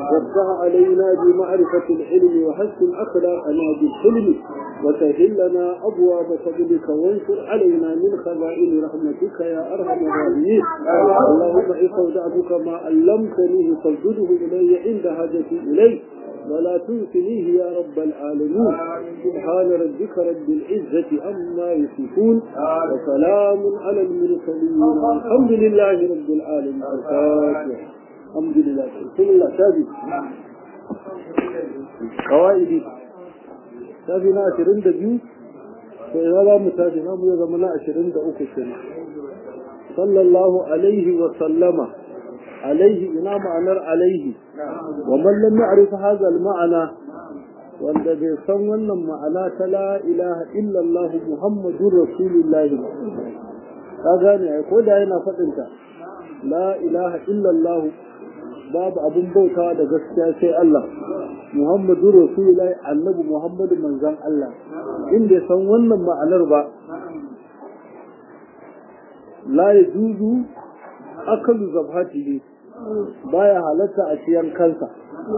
وافتح علينا بمعرفة العلم وحسن أخلاقنا بالحلم وسهل لنا أبواب فضلك وانشر علينا من خزائن رحمتك يا أرحم الراحمين اللهم استودعتك ما علمتني فاسجده إلي عند حاجتي إليه ولا تنسنيه يا رب العالمين سبحان ربك رب العزة عما يصفون وسلام على المرسلين الحمد لله رب العالمين الفاتحة الحمد لله بسم الله شافي قوائدي شافي نا 22 فإذا لا متاشي نامو يا زمنا 23 سنة صلى الله عليه وسلم عليه إنا معنى عليه ومن لم يعرف هذا المعنى wanda bai san wannan ma'ana ta la ilaha illallah muhammadur rasulullah ka gane ai ko da yana faɗin ta la ilaha illallah babu abun bautawa da gaskiya sai Allah muhammadur rasulullah annabi muhammadu manzon Allah in bai san wannan ma'anar ba la yajuzu akalu zabhatihi baya halatta a ciyan kansa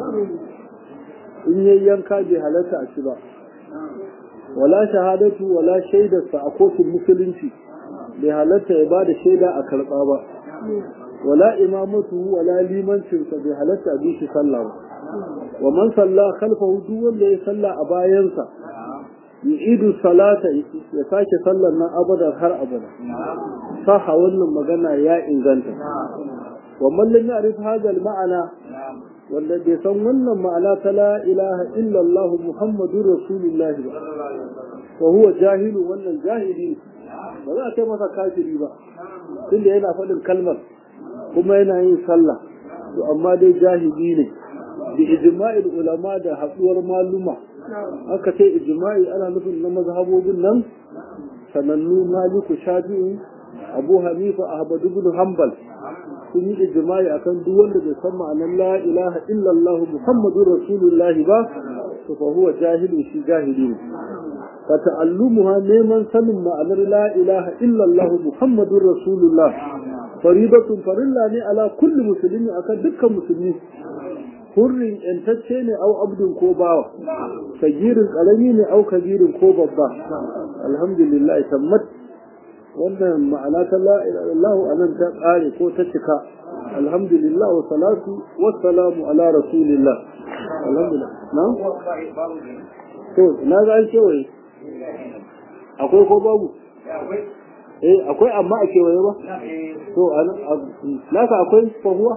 in yayi yanka bai halatta a ci ba wala shahadatu wala shaidarsa a kotun musulunci bai halatta ya bada shaida a karɓa ba wala imamatu wala limancinsa bai halatta a bi shi sallah ba wa man salla khalfahu duk wanda ya salla a bayansa yu'idu salata ya sake sallar nan abada har abada saha wannan magana ya inganta wa man lam ya'rif hadha al-ma'ana wanda bai san wannan ma'ana ta la ilaha illallah muhammadur rasulullah ba wa huwa jahilu wannan jahili ba za a kai masa kafiri ba tunda yana faɗin kalmar kuma yana yin sallah to amma dai jahili ne bi ijma'il ulama da haɗuwar maluma aka ce ijma'i ana nufin na mazhabobin nan sanannu maliku shafi'i abu hanifa ahmad ibn hanbal sun yi ijma'i akan duk wanda bai san ma'anar la ilaha illallah muhammadur rasulullah ba to fa huwa jahilu shi jahili ne fa ta'allumuha neman sanin ma'anar la ilaha illallah muhammadur rasulullah faridatun farilla ne ala kulli muslimi akan dukkan musulmi hurrin yantacce ne au abdun ko bawa kagirin karami ne au kagirin ko babba alhamdulillah tammat wannan ma'ana ta la ilaha anan ta kare ko ta cika alhamdulillah wa salatu wa salamu ala rasulillah alhamdulillah na to na ga an kewaye akwai ko babu eh akwai amma a kewaye ba to naka akwai fahuwa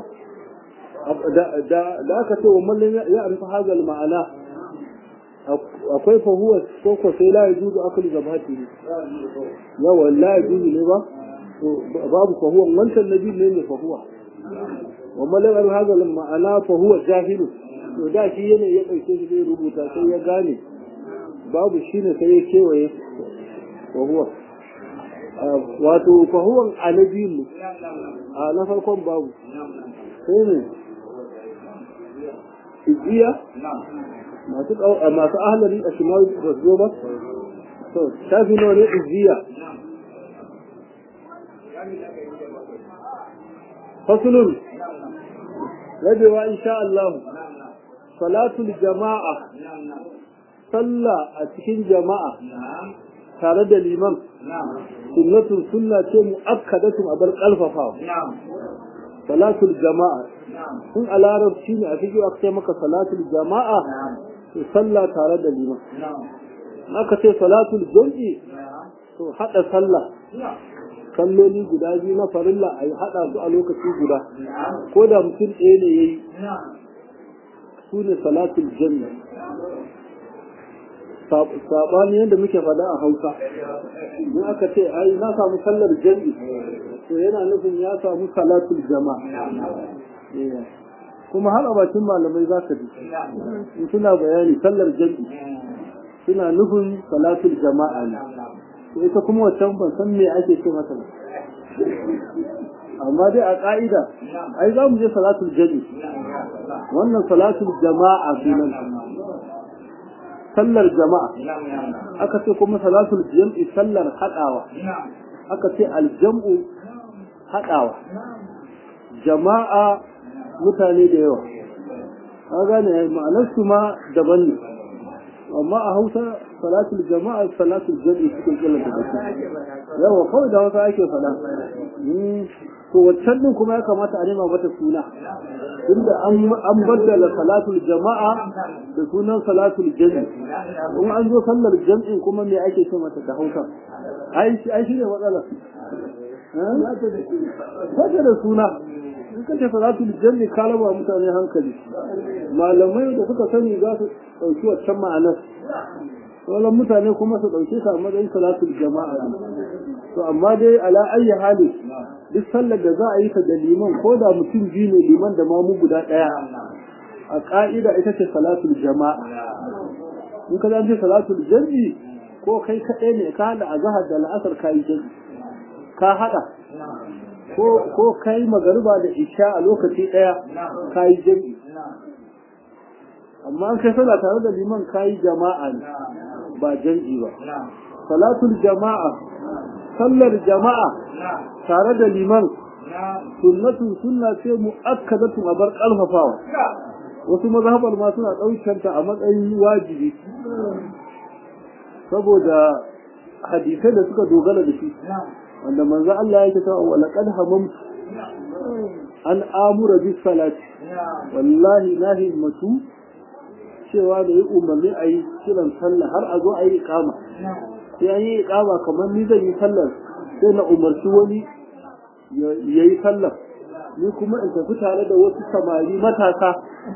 da aka ce wa mallin ya arfa hazal ma'ana akwai fahuwa ko ko sai la yajuzu aklu zabati ne yawa la yajuzu ne ba babu fahuwa wancan nabi ne ne fahuwa wa mallin ya arfa hazal ma'ana fahuwa jahilu to da shi yana ya dauke shi zai rubuta sai ya gane babu shine sai ya kewaye fahuwa wato fahuwan alabiyin a na farkon babu sai ne ijiya masu masu ahalari a shimal ba su zo ba to shafi nawa ne ijiya fasulun rabewa insha Allah salatul jama'a sallah a cikin jama'a tare da liman sunnatun sunna ce mu'akkadatun abar kalfafawa salatul jama'a in a larabci ne a fiye aka ce maka salatul jama'a to sallah tare da liman aka ce salatul jam'i to hada sallah kalloli guda biyu na farilla a yi hada su a lokaci guda ko da mutum ɗaya ne ya yi su ne salatul jam'i saɓani yadda muke faɗa a hausa in aka ce ai na samu sallar jam'i to yana nufin ya samu salatul jama'a kuma har a bakin malamai za ka ji in suna bayani sallar jam'i suna nufin salatul jama'a ne to ita kuma wancan ban san me ake ce mata ba amma dai a ka'ida ai za mu je salatul jam'i wannan salatul jama'a sunan sallar jama'a aka ce kuma salatul jam'i sallar haɗawa aka ce aljam'u haɗawa jama'a mutane da yawa ka gane ma'anar su ma daban ne amma a hausa salatul jama'a salatul jam'i cikin kila da baki yawa kawai da hausa ake faɗa to waccan din kuma ya kamata a nema mata suna inda an baddala salatul jama'a da sunan salatul jam'i in an zo sallar jam'in kuma me ake ce mata da hausa ai shi ne matsala Sake da suna, in ka ce salatul janni ka raba mutane hankali. Malamai da suka sani za su ɗauki waccan ma'anar. Sauran mutane kuma su ɗauke ta a matsayin salatul jama'a. To amma dai ala ayyi hali duk sallar da za a yi ta da liman ko da mutum biyu ne liman da mamu guda ɗaya. A ƙa'ida ita ce salatul jama'a. In ka zance salatul janni ko kai kaɗai ne ka haɗa a zahar da la'asar ka yi janni. ka haɗa ko kai magariba da isha a lokaci ɗaya ka yi jami amma an kai sallah tare da liman ka yi jama'a ne ba jam'i ba salatul jama'a sallar jama'a tare da liman sunnatun sunna ce mu'akkadatun a bar ƙarfafawa wasu mazhabar ma suna ɗaukanta a matsayin wajibi saboda hadisai da suka dogara da shi wanda manzo Allah yake cewa wa laqad hamamtu an amura bis salati wallahi na himmatu cewa da yi umarni a yi kiran sallah har a zo a yi iqama sai an yi iqama kamar ni zan yi sallar sai na umarci wani ya yi sallar ni kuma in tafi tare da wasu samari matasa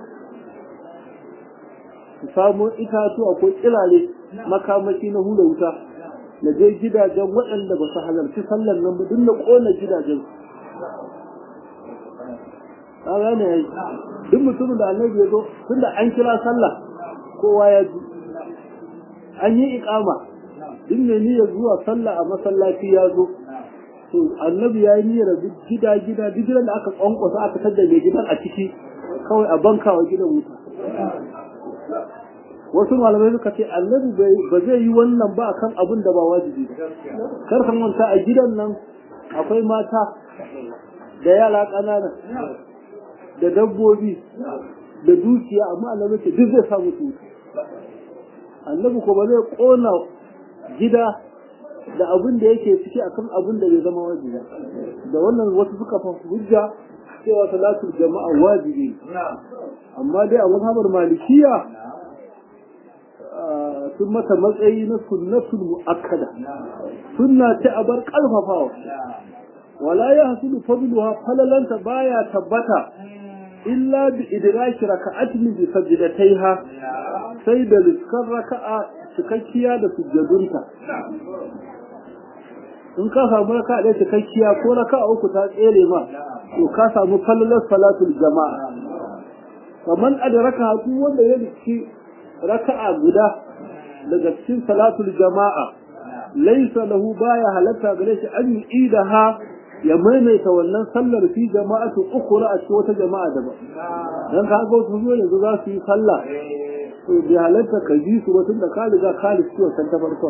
su samo itatuwa ko kirare makamashi na hula wuta na je gidajen waɗanda ba su halarci sallar nan ba duk na ƙona gidajen ka gane yayi duk mutumin da annabi ya zo tun da an kira sallah kowa ya ji an yi iƙama duk mai niyyar zuwa sallah a masallaci ya zo to annabi ya yi niyyar duk gida gida duk gidan da aka kwankwasa aka tadda mai gidan a ciki kawai a banka wa gidan wuta wasu malamai suka ce annabi ba zai yi wannan ba kan abin da ba wajibi kar kan manta a gidan nan akwai mata da yara ƙanana da dabbobi da dukiya amma annabi ce duk zai samu su annabi ko ba zai kona gida da abin da yake ciki akan abin da bai zama wajibi da wannan wasu suka fa hujja cewa salatul jama'a wajibi amma dai a mazhabar malikiya sun mata matsayi na sunnatul mu'akkada sunna ce a bar kalfafawa wala ya hasulu fadluha falalanta baya tabbata illa bi idraki raka'atin bi sajdataiha sai da liskar raka'a cikakkiya da sujjadunta in ka samu raka'a da cikakkiya ko raka'a uku ta tsere ma to ka samu falalar salatul jama'a kaman adraka duk wanda ya riki raka'a guda daga cikin salatul jama'a laisa lahu baya halatta gare shi an yi ha ya maimaita wannan sallar fi jama'atu ukhra a cikin wata jama'a daban dan ka ga wasu zo yanzu za su yi sallah to bi halatta ka ji su tun da ka riga ka lissi wa ta farko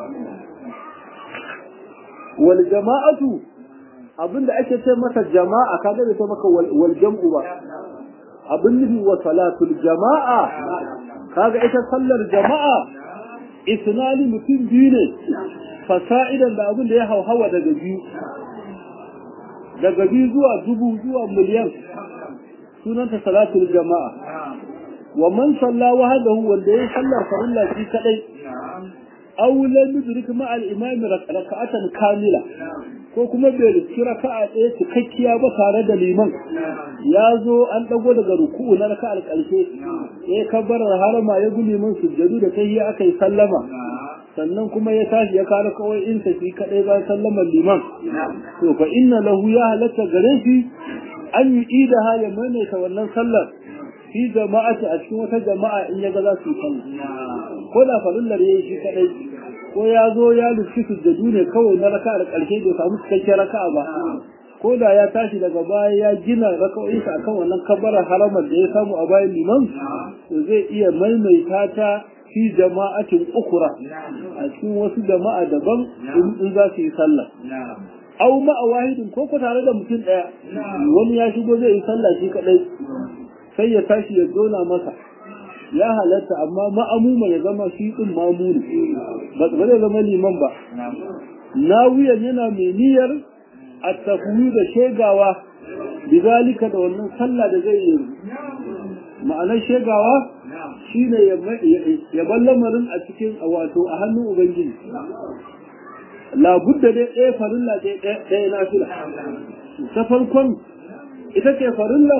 wal jama'atu abinda ake ce masa jama'a ka ga ta maka wal jam'u ba abin nufi wa salatul jama'a kaga ita sallar jama'a isnani mutum biyu ne fasa'idan da abin da ya hauhawa daga biyu daga biyu zuwa dubu zuwa miliyan sunanta salatul jama'a wa man salla wahdahu wanda ya sallar farilla shi kadai aw lam yudrik ma al imam rak'atan kamila ko kuma bai riski raka'a ɗaya cikakkiya ba tare da liman ya zo an ɗago daga ruku'u na raka'ar ƙarshe ya kabbarar harama ya guli min sujjadu da tahiyya aka yi sallama sannan kuma ya tashi ya kare kawai in sa shi kadai ba sallamar liman to fa inna lahu ya halatta gare shi an yi idaha ya maimaita wannan sallar fi jama'ati a cikin wata jama'a in ya ga za su yi sallah ko da farillar yayi shi kadai ko ya zo ya lufi sujjadu ne kawai na raka'ar ƙarshe bai samu cikakken raka'a ba ko da ya tashi daga baya ya gina raka'o'insa akan wannan kabbarar haramar da ya samu a bayan liman to zai iya maimaita ta fi jama'atin ukura a cikin wasu jama'a daban in za su yi sallah au ma'a wahidin ko ko tare da mutum ɗaya wani ya shigo zai yi sallah shi kadai sai ya tashi ya zona masa ya halatta amma ma'amuma ya zama shi din mamuni ba zai zama liman ba nawiyan yana mai niyyar a tafiyu da shegawa bizalika da wannan sallah da zai yi ma'anar shegawa shine ya bar lamarin a cikin wato a hannun ubangiji labudda dai ɗaya farilla ɗaya na fila ta farkon ita ce farillar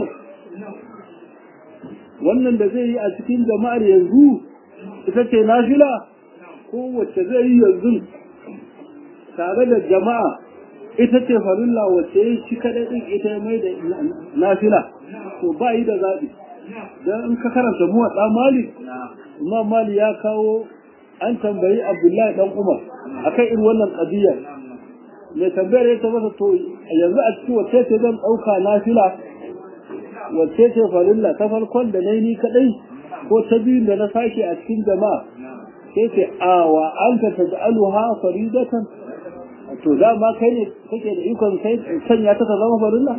wannan da zai yi a cikin jama'ar yanzu ita ce na fila ko wacce zai yi yanzu tare da jama'a ita ce farilla wacce ya shi kaɗai ɗin ita ya mai da nafila to ba yi da zaɓi don in ka karanta muwa ɗan malik imam mali ya kawo an tambayi abdullahi ɗan umar a kan irin wannan ƙadiyya mai tambayar ya ta masa to yanzu a cikin wacce ce zan ɗauka nafila wacce ce farilla ta farkon da na yi ni kaɗai ko ta biyun da na sake a cikin jama'a sai ce a wa an ta taj'aluha faridatan to dama kai ne kake da ikon kai sanya ta zama farilla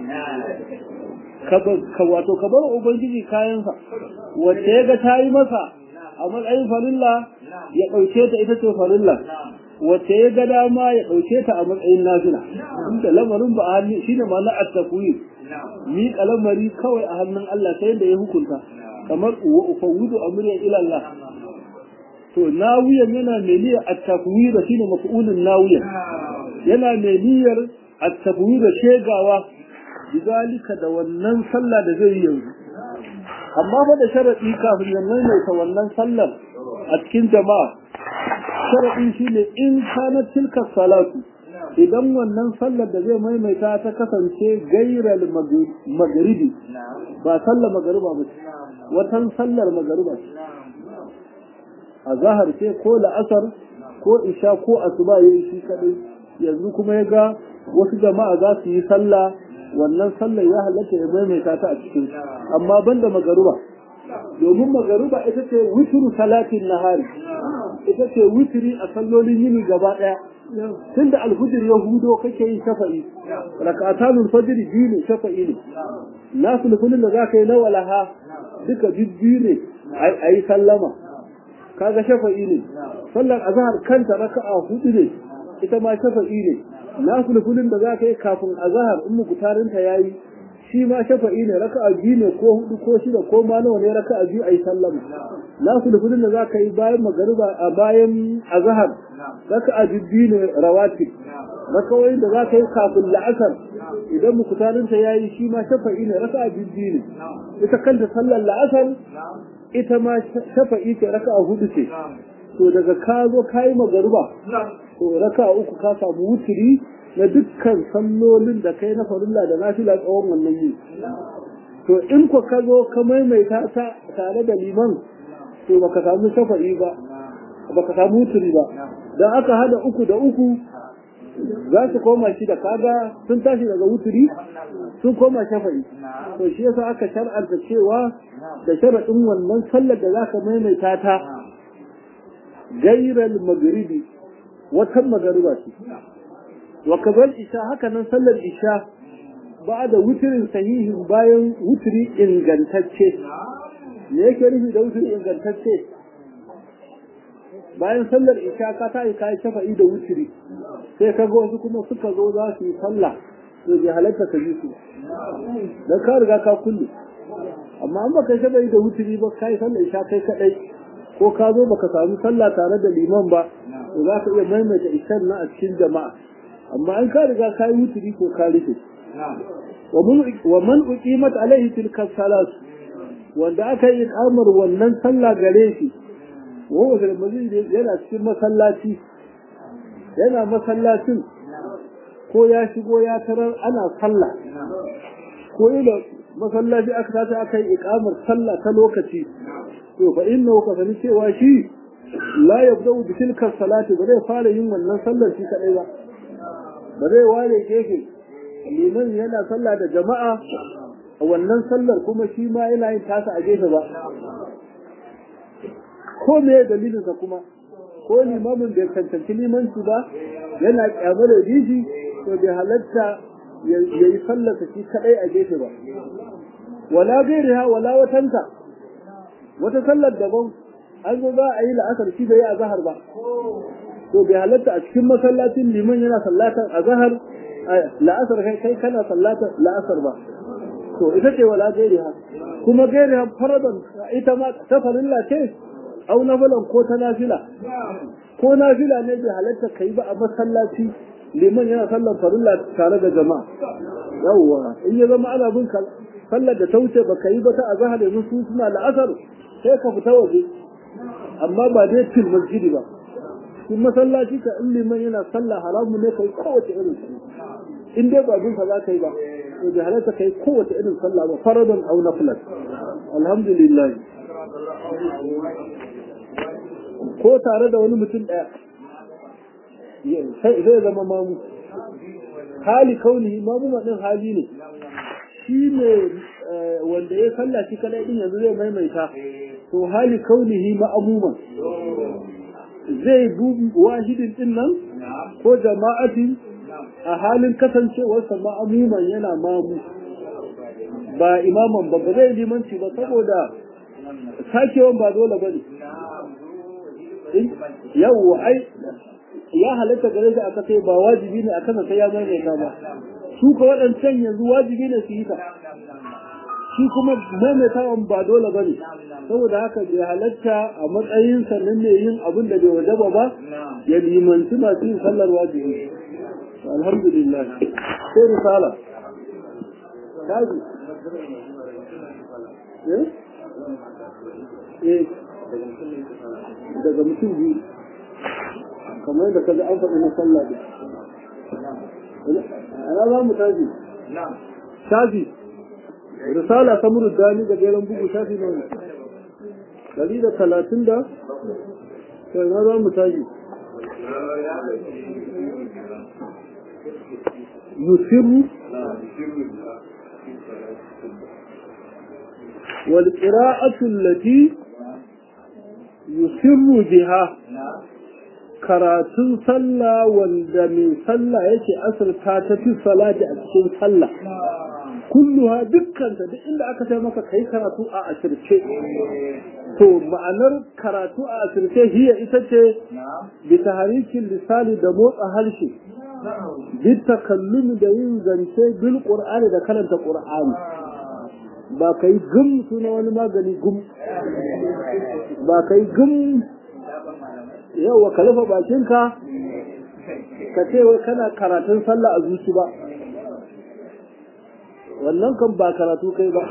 ka wato ka bar ubangiji kayansa wacce ya ga ta yi masa a matsayin farilla ya ɗauke ta ita ce farilla wacce ya ga dama ya ɗauke ta a matsayin nafila inda lamarin ba a hannu shine ma na at-takwir mi kalamari kawai a hannun Allah ta yadda ya hukunta kamar wa ufawwidu amri ila Allah to nawiyan yana mai niyyar at-takwir shine maf'ulun nawiyan yana mai niyyar at-takwir shegawa bizalika da wannan sallah da zai yi yanzu amma fa da sharadi kafin ya maimaita wannan sallar a cikin jama'a sharadin shine in kana tilka salatu idan wannan sallar da zai maimaita ta kasance gairal magaribi ba sallar magariba ba watan sallar magariba a zahar ce ko la'asar ko isha ko asuba yayi shi kadai yanzu kuma ya ga wasu jama'a za su yi sallah wannan sallar ya halatta ya maimaita ta a cikin amma banda magaruba domin magaruba ita ce wuturu salatin nahari ita ce wuturi a sallolin yini gaba daya tunda alfujir ya hudo kake yin shafa'i rak'atanul fajr biyu ne shafa'i ne nasu lufulin da zaka yi na walaha duka biyu ne ayi sallama kaga shafa'i ne sallar azhar kanta raka'a hudu ne ita ma shafa'i ne nasu lufulin da zaka yi kafin azhar in mukutarinta yayi shi ma shafa'i ne raka'a biyu ne ko hudu ko shida ko ma nawa ne raka'a biyu ayi sallama nasu lufulin da zaka yi bayan magariba a bayan azhar raka'a biyu ne rawatib rakawoyin da zaka yi kafin la'asar idan mukutarinta yayi shi ma shafa'i ne raka'a biyu ne ita kanta sallar la'asar ita ma shafa'i ce raka'a hudu ce to daga ka zo kayi magariba to raka'a uku ka samu wuturi na dukkan sallolin da kai na farilla da nafila tsawon wannan yi to in ko ka zo ka maimaita ta tare da liman to baka samu shafa'i ba baka samu wuturi ba dan aka hada uku da uku za su koma shi da kaga sun tashi daga wuturi sun koma shafa'i to shi yasa aka shar'anta cewa da sharaɗin wannan sallar da zaka maimaita ta gairal magribi watan magariba ce wa kazal isha haka nan sallar isha ba da wuturin sahihin bayan wuturi ingantacce me yake nufi da wuturi ingantacce bayan sallar isha ka ta yi kayi shafa'i da wuturi sai ka ga wasu kuma suka zo za su yi sallah to bai halatta ka ji su dan ka riga ka kulle amma an baka shafa'i da wuturi ba kai sallar isha kai kadai ko ka zo baka samu sallah tare da liman ba to za ka iya maimaita ishan na a cikin jama'a amma an ka riga ka yi wuturi ko ka rufe wa man uqimat alaihi tilka salat wanda aka yi kamar wannan sallah gare shi wa huwa fil masjid yana cikin masallaci yana masallacin ko ya shigo ya tarar ana sallah ko ila masallaci aka tashi aka yi ikamar sallah ta lokaci to fa innahu ka sani cewa shi la yabda'u bi tilka salati ba zai fara yin wannan sallar shi kadai ba ba zai ware gefe liman yana sallah da jama'a a wannan sallar kuma shi ma yana yin tasa a gefe ba ko me dalilinsa kuma ko limamin bai cancanci limanci ba yana kyamar da dishi to bai halatta ya yi sallarsa shi kadai a gefe ba wala gairiha wala watanta wata sallar daban an zo za a yi la'asar shi bai yi azhar ba to bai halatta a cikin masallacin liman yana sallatar azhar la'asar kai kai kana sallatar la'asar ba to ita ce wala gairiha kuma gairiha faradan ita ma ta farilla ce au nafilan ko ta nafila ko nafila ne bai halatta kai ba a masallaci liman yana sallar farilla tare da jama'a yawwa in ya zama ana bin sallar da ta wuce baka yi ba ta azhar yanzu su suna la'asar sai ka fita waje amma ba dai fil masjidi ba in masallaci ka in liman yana sallah haramu ne kai kowace irin in dai ba bin za ka yi ba to bai halatta kai kowace irin sallah ba faradan aw nafilan alhamdulillah ko tare da wani mutum daya sai zai zama mamu hali kauni mamu din hali ne shi ne wanda ya sallah shi kadai din yanzu zai maimaita to hali kaunihi ma'amuman zai dubi wahidin din nan ko jama'atin a halin kasancewarsa ma'amuman yana mamu ba imaman ba ba zai limanci ba saboda sakewan ba dole ba ne yau ai ya halatta gare shi aka sai ba wajibi ne akan sai ya maimaita ba su ka waɗancan yanzu wajibi ne su yi ta shi kuma maimaitawan ba dole ba ne saboda haka bai halatta a matsayin sannan ne yin abin da bai wajaba ba ya limanci masu yin sallar wajibi alhamdulillah sai risala kaji eh daga mutum biyu kamar yadda kaga an faɗi na sallah ɗin ana za mu tashi shafi risala ta dani da geren bugu shafi na wani ɗari da talatin da sai na za mu tashi yusiru والقراءة التي يسر بها karatun sallah wanda mai sallah yake asirta ta fi salati a cikin sallah kulluha dukkanta duk inda aka sai maka kai karatu a asirce to ma'anar karatu a asirce hiya ita ce bi taharikin lisani da motsa harshe bi takallumi da yin zance bil qur'ani da karanta qur'ani ba kai gum suna wani magani gum ba kai gum yau ka rufe bakinka ka ce wai kana karatun sallah a zuci ba wannan kan ba karatu kai ba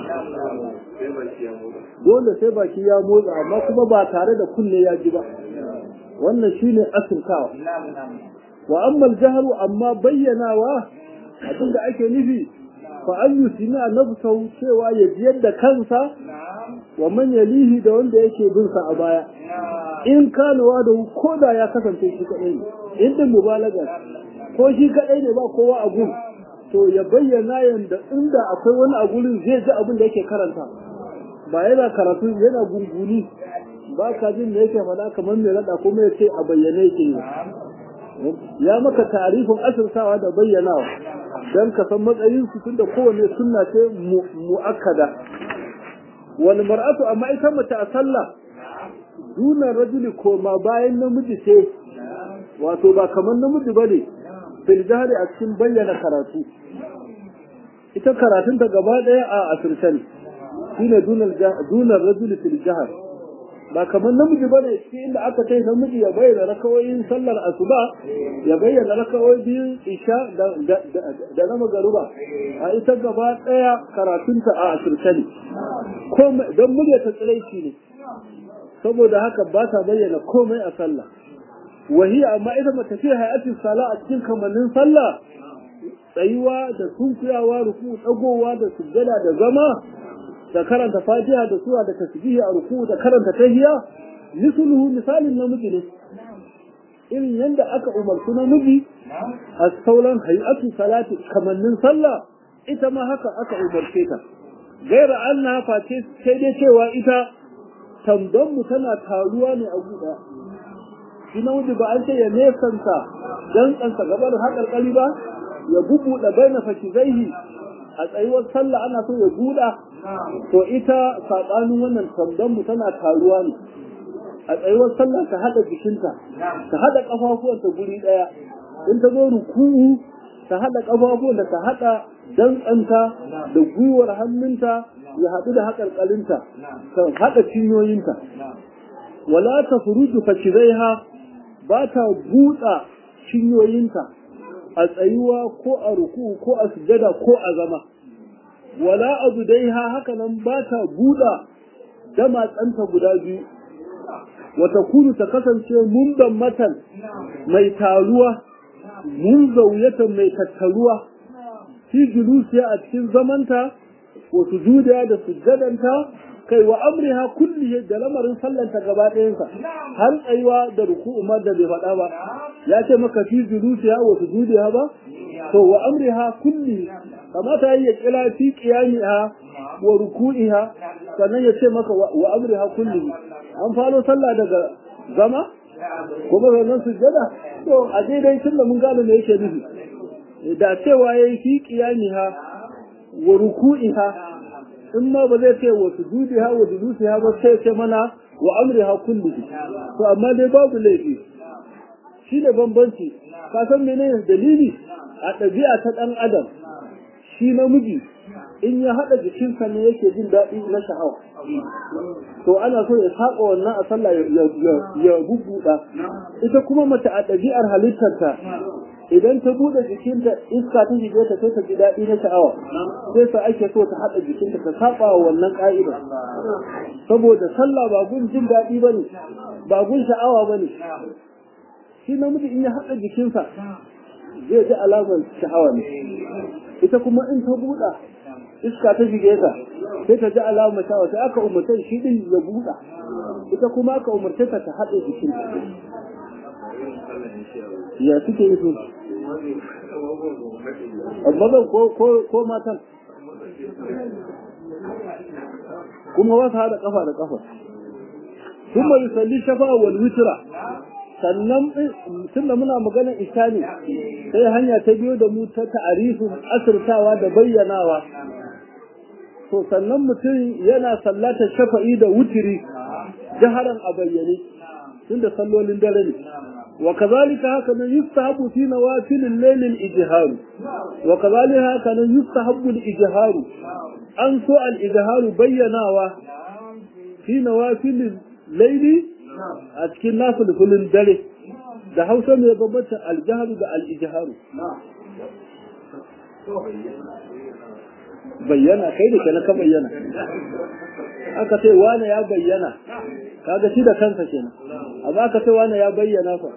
dole sai baki ya motsa amma kuma ba tare da kunne ya ji ba wannan shine asirkawa wa amma jaharu amma bayyanawa abin da ake nufi fa an yusina nafsahu cewa ya jiyar da kansa wa man yalihi da wanda yake bin sa a baya in kanawa da ko da ya kasance shi kadai ne in din mubalaga ko shi kadai ne ba kowa a gun to ya bayyana yanda inda akwai wani a gurin zai ji abin da yake karanta ba yana karatu yana gunguni ba ka jin da yake faɗa kamar mai rada kuma ya ce a bayyane yake ya maka tarifin asirtawa da bayyanawa don ka san matsayin su tunda kowane sunna ce mu'akkada wal mar'atu amma ita mace a sallah dunan rajuli koma bayan namiji ce wato ba kamar namiji ba ne fil jahari a cikin bayyana karatu ita karatun ta gaba ɗaya a asirce ne shine dunar rajuli fil jahar ba kamar namiji ba ne shi inda aka kai namiji ya bayyana rakawoyin sallar asuba ya bayyana rakawoyin biyun isha da na magaruba a ita gaba ɗaya karatunta a asirce ne don murya ta tsiraici ne saboda haka ba ta bayyana komai a sallah wahi amma ita mata fi hayatin sala a cikin kamannin sallah tsayuwa da sunkuyawa ruku dagowa da sujjada da zama da karanta fatiha da sura da tasbihi a ruku da karanta tahiyya misluhu misalin namiji ne irin yadda aka umarci namiji a sauran hayatu salati kamannin sallah ita ma haka aka umarce ta gaira anna face sai dai cewa ita tambanmu tana taruwa ne a guda shi na wuce ba an ce ya nesanta don tsansa gabar haƙarƙari ba ya bubuɗe bai na fashi zaihi a tsayuwar sallah ana so ya buɗa to ita saɓanin wannan tamdan mu tana taruwa ne a tsayuwar sallah ta haɗa jikinta ta haɗa ƙafafuwanta guri ɗaya in ta zo ruku'u ta haɗa ƙafafuwanta ta haɗa dantsanta da gwiwar hannunta ya haɗu da haƙarƙalinta ta haɗa cinyoyinta wala ta furuju fakiraiha ba ta buɗa cinyoyinta a tsayuwa ko a ruku'u ko a sujada ko a zama wala abu dai ha haka nan ba ta buɗa damatsanta guda biyu wata kunu ta kasance mundan matan mai taruwa mun zauyatan mai tattaruwa fi julusiya a cikin zamanta wa sujudiya da sujjadanta kai wa amriha kulli da lamarin sallanta gaba ɗayansa har tsayuwa da ruku'u ma da bai faɗa ba ya ce maka fi julusiya wa sujudiya ba to wa amriha kulli kamata ya kira fi qiyamiha wa ruku'iha sannan ya ce maka wa amriha kulli an faro sallah daga zama kuma sannan sujjada to a daidai tun da mun gane me yake nufi da cewa yayi fi qiyamiha wa ruku'iha in ma ba zai ce wa sujudiha wa julusiha ba sai ce mana wa amriha kullihi to amma dai babu laifi shi ne bambanci ka san menene dalili a ɗabi'a ta ɗan adam shi namiji in ya haɗa jikinsa ne yake jin daɗi na sha'awa to ana so ya saba wannan a sallah ya bubbuɗa ita kuma mace a ɗabi'ar halittarta idan ta buɗe jikinta iska ta shige ta sai ta ji daɗi na sha'awa sai sa ake so ta haɗa jikinta ta saba wa wannan ƙa'ida saboda sallah ba gun jin daɗi ba ne ba gun sha'awa ba ne shi namiji in ya haɗa jikinsa zai ji alamar sha'awa ne ita kuma in ta buɗa iska ta shige ta sai ta ji alamar sha'awa sai aka umarta shi din ya buɗa ita kuma aka umarta ta ta haɗa jikinta ya suke yi su mazan ko matan kuma wasu haɗa ƙafa da ƙafa ثم يصلي شفاء والوتر sannan tunda muna magana isha ne sai hanya ta biyo da mu ta ta'arifin asirtawa da bayyanawa to sannan mutum yana sallata shafa'i da wutiri jaharan a bayyane tunda sallolin dare ne wa kazalika haka nan yustahabu fi nawafilil laylil ijharu wa kazalika haka nan yustahabu al ijharu an so al ijharu bayyanawa fi nawafilil layli a cikin nafulfulin dare da hausa mai bambanta aljaharu da al'ijaharu bayyana kai da kana ka bayyana aka ce wane ya bayyana kaga shi da kansa kenan amma aka ce wane ya bayyana fa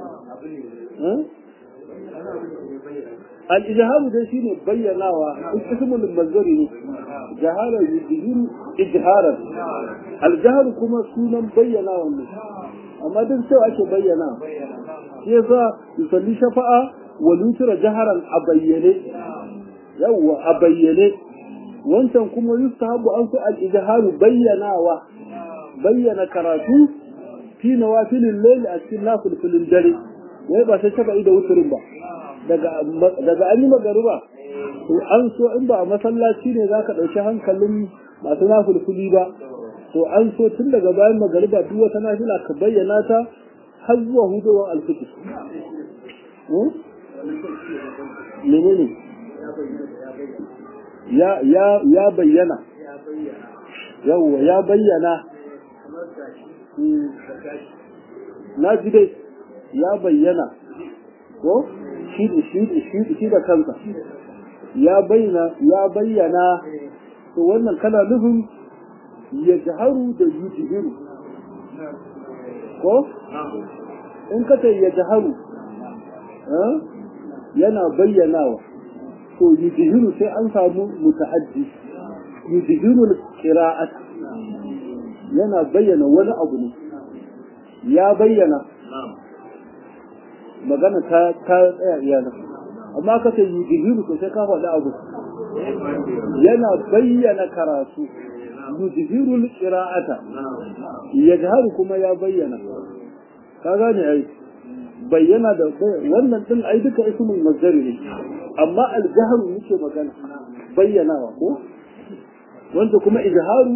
al-ijharu dai shine bayyanawa ismul mazari ne jahara yuzhiru ijharan al-jahr kuma sunan bayyanawa ne amma duk sai ake bayyana shi yasa yusalli shafa'a wa lutura jaharan a bayyane yawwa a bayyane wancan kuma yustahabu an su al-ijharu bayyanawa bayyana karatu fi nawafilin layl a cikin nafilin dare wai ba sai shafa'i da wuturin ba daga an yi magariba to an so in ba a masallaci ne za ka ɗauki hankalin masu nafulfuli ba to an so tun daga bayan magariba duk wata nafila ka bayyana ta har zuwa hudowar alfiti menene ya ya ya bayyana yawwa ya bayyana na ji dai ya bayyana ko shi shi da kansa ya bayyana ya bayyana to wannan kana nufin ya jaharu da yujihiru ko in ka ya jaharu yana bayyanawa to yujihiru sai an samu muta'addi yujihiru qira'at yana bayyana wani abu ne ya bayyana magana ta ta tsaya iyana amma ka ce yujihiru to sai ka faɗi abu yana bayyana karatu yujihiru qira'ata yajharu kuma ya bayyana ka gane ai bayyana da wannan din ai duka ismul mazdari ne amma al-jahru yake magana bayyanawa ko wanda kuma izharu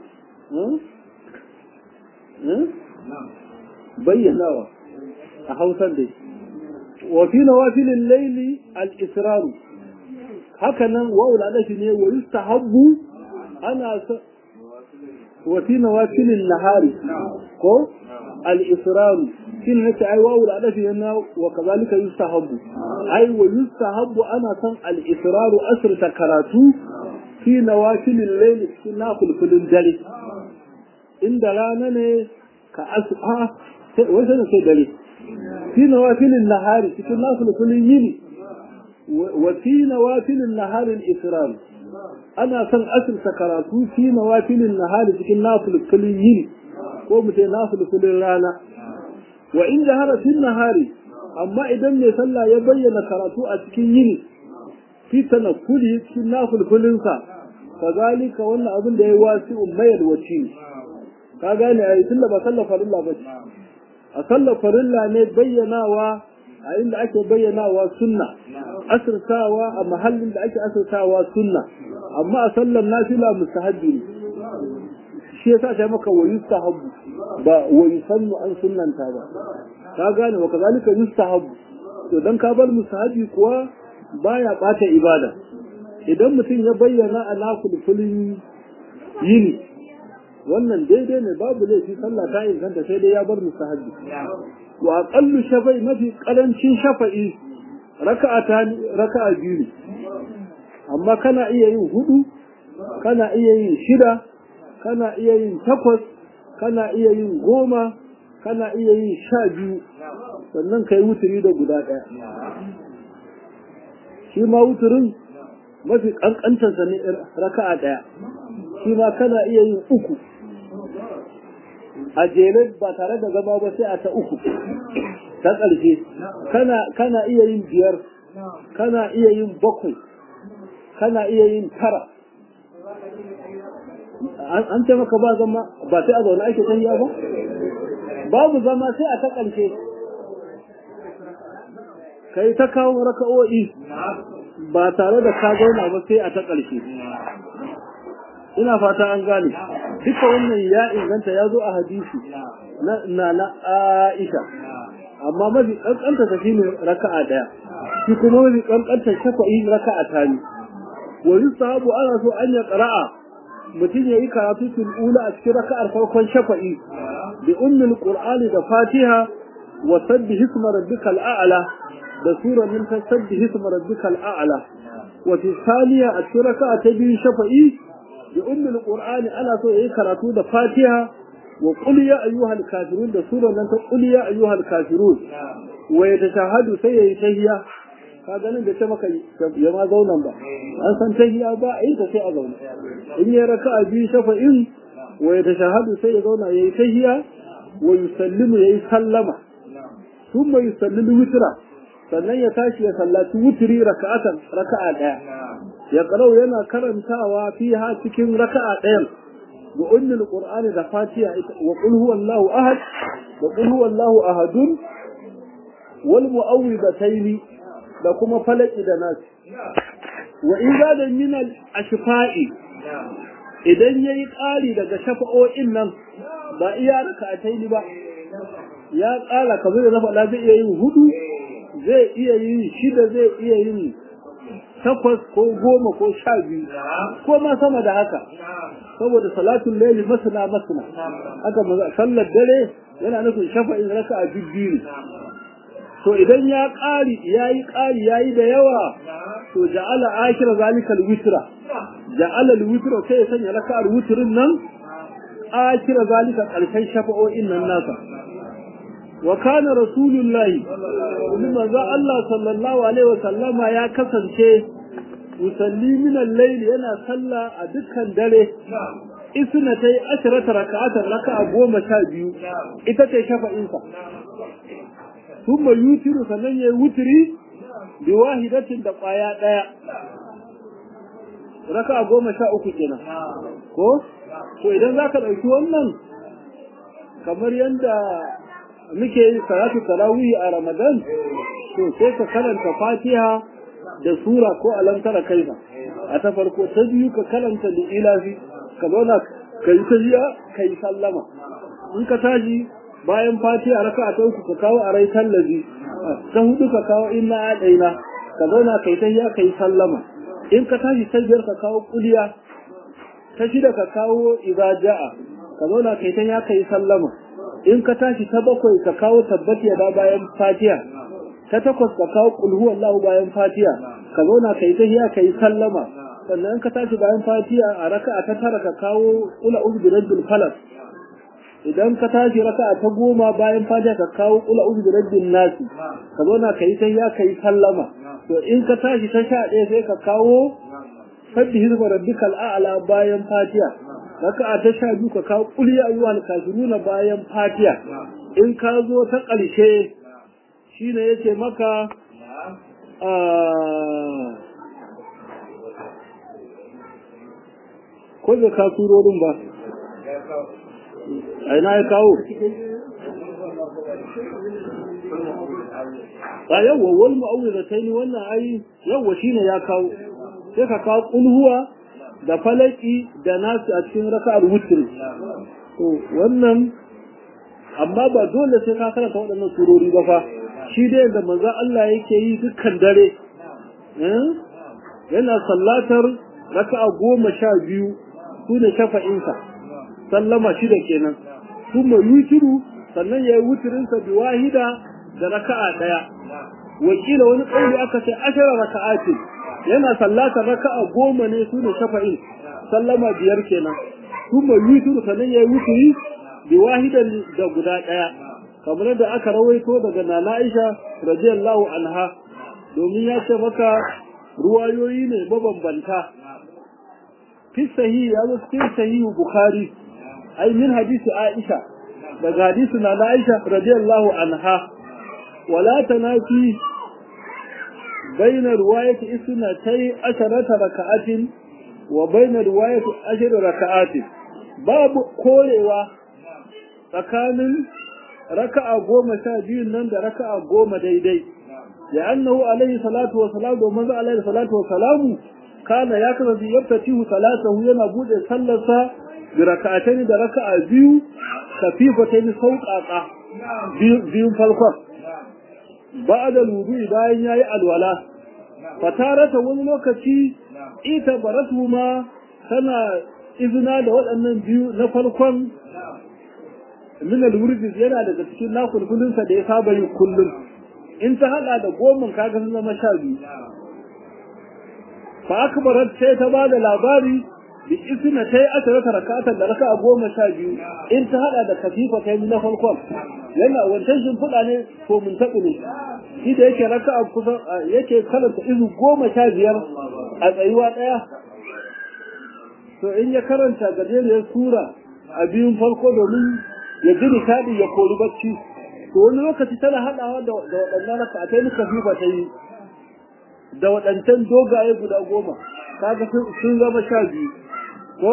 bayyanawa a hausar dai wa fi nawafilin laili al-israru haka nan wawul adashi ne wa yustahabbu ana wa fi nawafilin nahari ko al-israru shin nace ai wawul adashi ne wa kazalika yustahabbu ai wa yustahabbu ana san al-israru asrta karatu fi nawafilin laili cikin nafilfilin dare inda rana ne ka asu a wai sai sai dare fi nawafilin nahari cikin nafilfilin yini wa fi nawafilin nahari al-israr ana son asirta karatu fi nawafilin nahari cikin nafilfilin yini ko mu ce nafilfilin rana wa in jahara fil nahari amma idan mai sallah ya bayyana karatu a cikin yini fi tanakkuli cikin nafilfilinsa kazalika wannan abin da ya wasi ummayar wacce ka gane a yi tunda ba sallar farilla ba ce a sallar farilla ne bayyanawa a inda ake bayyanawa sunna asirtawa a mahallin da ake asirtawa sunna amma a sallar nafila mustahabbi ne shi yasa ta maka wa yustahabbu ba wa yusannu an sunnanta ba ka gane wa kazalika yustahabbu to dan ka bar mustahabbi kuwa baya bata ibada idan mutum ya bayyana a nakulkulin yini wannan daidai ne babu laifi sallah ta inganta sai dai ya bar mustahabbi wa aqallu shafai mafi karancin shafa'i raka'ata raka'a biyu amma kana iya yin hudu kana iya yin shida kana iya yin takwas kana iya yin goma kana iya yin sha biyu sannan kai wuturi da guda ɗaya shi ma wuturin mafi ƙanƙantarsa ne raka'a ɗaya shi ma kana iya yin uku a jere ba tare da gaba ba sai a ta uku ta ƙarshe kana iya yin biyar kana iya yin bakwai kana iya yin tara an ce maka ba zama ba sai a zaune ake tahiya ba babu zama sai a ta ƙarshe kai ta kawo raka'o'i ba tare da ka zauna ba sai a ta ƙarshe ina fata an gane duka wannan ya inganta ya zo a hadisi na na Aisha amma mafi kankanta ta shine raka'a daya shi kuma mafi kankanta shafa'i raka'a ta ne wa yusahabu ana so an ya qara'a mutum yayi karatu fil ula a cikin raka'ar farkon shafa'i bi ummul qur'ani da fatiha wa sabbih isma rabbikal a'la da sura min tasabbih isma rabbikal a'la wa fi thaniya a cikin raka'a ta biyu shafa'i bi ummul qur'ani ana so yayi karatu da fatiha wa qul ya ayyuhal kafirun da sura nan ta qul ya ayyuhal kafirun wa yatashahadu sai yayi tahiyya ka ganin da ta maka ya ma zaunan ba an san tahiyya ba a yi ta sai a zauna in ya raka'a biyu shafa'in wa yatashahadu sai ya zauna yayi tahiyya wa yusallimu yayi sallama thumma yusallimu witra sannan ya tashi ya sallaci wutri raka'atan raka'a daya ya karau yana karantawa fiha cikin raka'a ɗayan ga ummul qur'ani da fatiha wa qul huwallahu ahad wa qul huwallahu ahadun wal mu'awwidataini da kuma falaki da nas wa idza da min al ashfa'i idan yayi ƙari daga shafa'o'in nan ba iya raka'ataini ba ya ƙara kamar da na faɗa zai iya yin hudu zai iya yin shida zai iya yin takwas ko goma ko sha biyu ko ma sama da haka saboda salatun laili masana masana haka sallar dare yana nufin shafa'in raka a biyu to idan ya ƙari ya yi ƙari ya yi da yawa to ja'ala akira zalikal witra ja'ala witra sai ya sanya raka'ar witrin nan akira zalika ƙarshen shafa'o'in nan nasa wa kana rasulullahi kuma za Allah sallallahu alaihi wa sallama ya kasance musalli min al-layl yana salla a dukkan dare isna tai ashrata raka'atan raka'a goma sha biyu ita ce shafa'in sa thumma yutiru sannan yayi wutri bi wahidatin da kwaya daya raka'a goma sha uku kenan ko to idan zaka dauki wannan kamar yanda muke yin salatu tarawih a Ramadan to sai ka karanta Fatiha da sura ko alamtara kaifa a ta farko ta biyu ka karanta da ilafi ka zauna ka yi tafiya ka yi sallama in ka tashi bayan fatiha raka ta uku ka kawo a rai tallazi ta hudu ka kawo inna adaina ka zauna ka yi tafiya ka yi sallama in ka tashi ta biyar ka kawo kuliya ta shida ka kawo idza ja'a ka zauna ka yi tafiya ka yi sallama in ka tashi ta bakwai ka kawo tabbati da bayan fatiha ta takwas ka kawo kulhu Allahu bayan fatiha ka zauna ka yi tahiya ka yi sallama sannan ka tashi bayan fatiha a raka'a ta tara ka kawo ula uzu bi rabbil falaq idan ka tashi raka'a ta goma bayan fatiha ka kawo ula uzu bi rabbin nas ka zauna ka yi tahiya ka yi sallama to in ka tashi ta sha ɗaya sai ka kawo sabbi hizba rabbikal a'la bayan fatiha raka'a ta sha biyu ka kawo qul ya ayyuhal kafiruna bayan fatiha in ka zo ta ƙarshe shine yace maka ko da ka surorin ba a ina ya kawo a yawwa wal mu'awwidatayn wannan ai yawwa shine ya kawo sai ka kawo kulhuwa da falaki da nasu a cikin raka'ar wutr to wannan amma ba dole sai ka karanta waɗannan surori ba fa shi dai da manzo Allah yake yi dukkan dare yana sallatar raka'a goma sha biyu su ne shafa'insa sallama shida kenan kuma yutiru sannan ya yi wutirinsa bi wahida da raka'a ɗaya wakila wani ƙauli aka ce ashara raka'atin yana sallatar raka'a goma ne su ne shafa'in sallama biyar kenan kuma yutiru sannan ya yi wutiri bi wahidan da guda ɗaya kamar da aka rawaito daga nana Aisha radiyallahu anha domin ya ce maka ruwayoyi ne mabambanta fi sahihi ya zo cikin sahihu bukhari ai min hadisi Aisha daga hadisi nana Aisha radiyallahu anha wala tanafi بين رواية اثنتي عشرة ركعات وبين رواية عشر ركعات باب كولوا tsakanin raka'a goma sha biyun nan da raka'a goma daidai ya annahu alaihi salatu wa salam da manzo alaihi salatu wa salamu kana ya kasance yaftatihu salatahu yana bude sallarsa bi raka'atayn da raka'a biyu khafifatayn sauqaqa biyun farkon ba'da wudu bayan yayi alwala fatarata wani lokaci ita baratu ma tana izina da waɗannan biyu na farkon min al-wurdi yana daga cikin nakulkulun sa da ya saba yi kullum in ta hada da goma kaga sun zama sha biyu fa akbarat sai ta bada labari bi isna tai asharata rakata da raka'a goma sha biyu in ta hada da kafifa kai na farkon yana wancan shin fuda ne ko mun tabu ne shi da yake raka'a kusan yake karanta izu goma sha biyar a tsayuwa daya to in ya karanta gajeriyar sura a biyun farko domin ya ji nishadi ya kori bacci to wani lokaci tana haɗawa da waɗannan raka'atai muka fi ba ta yi da waɗancan dogaye guda goma kaga sun zama sha biyu ko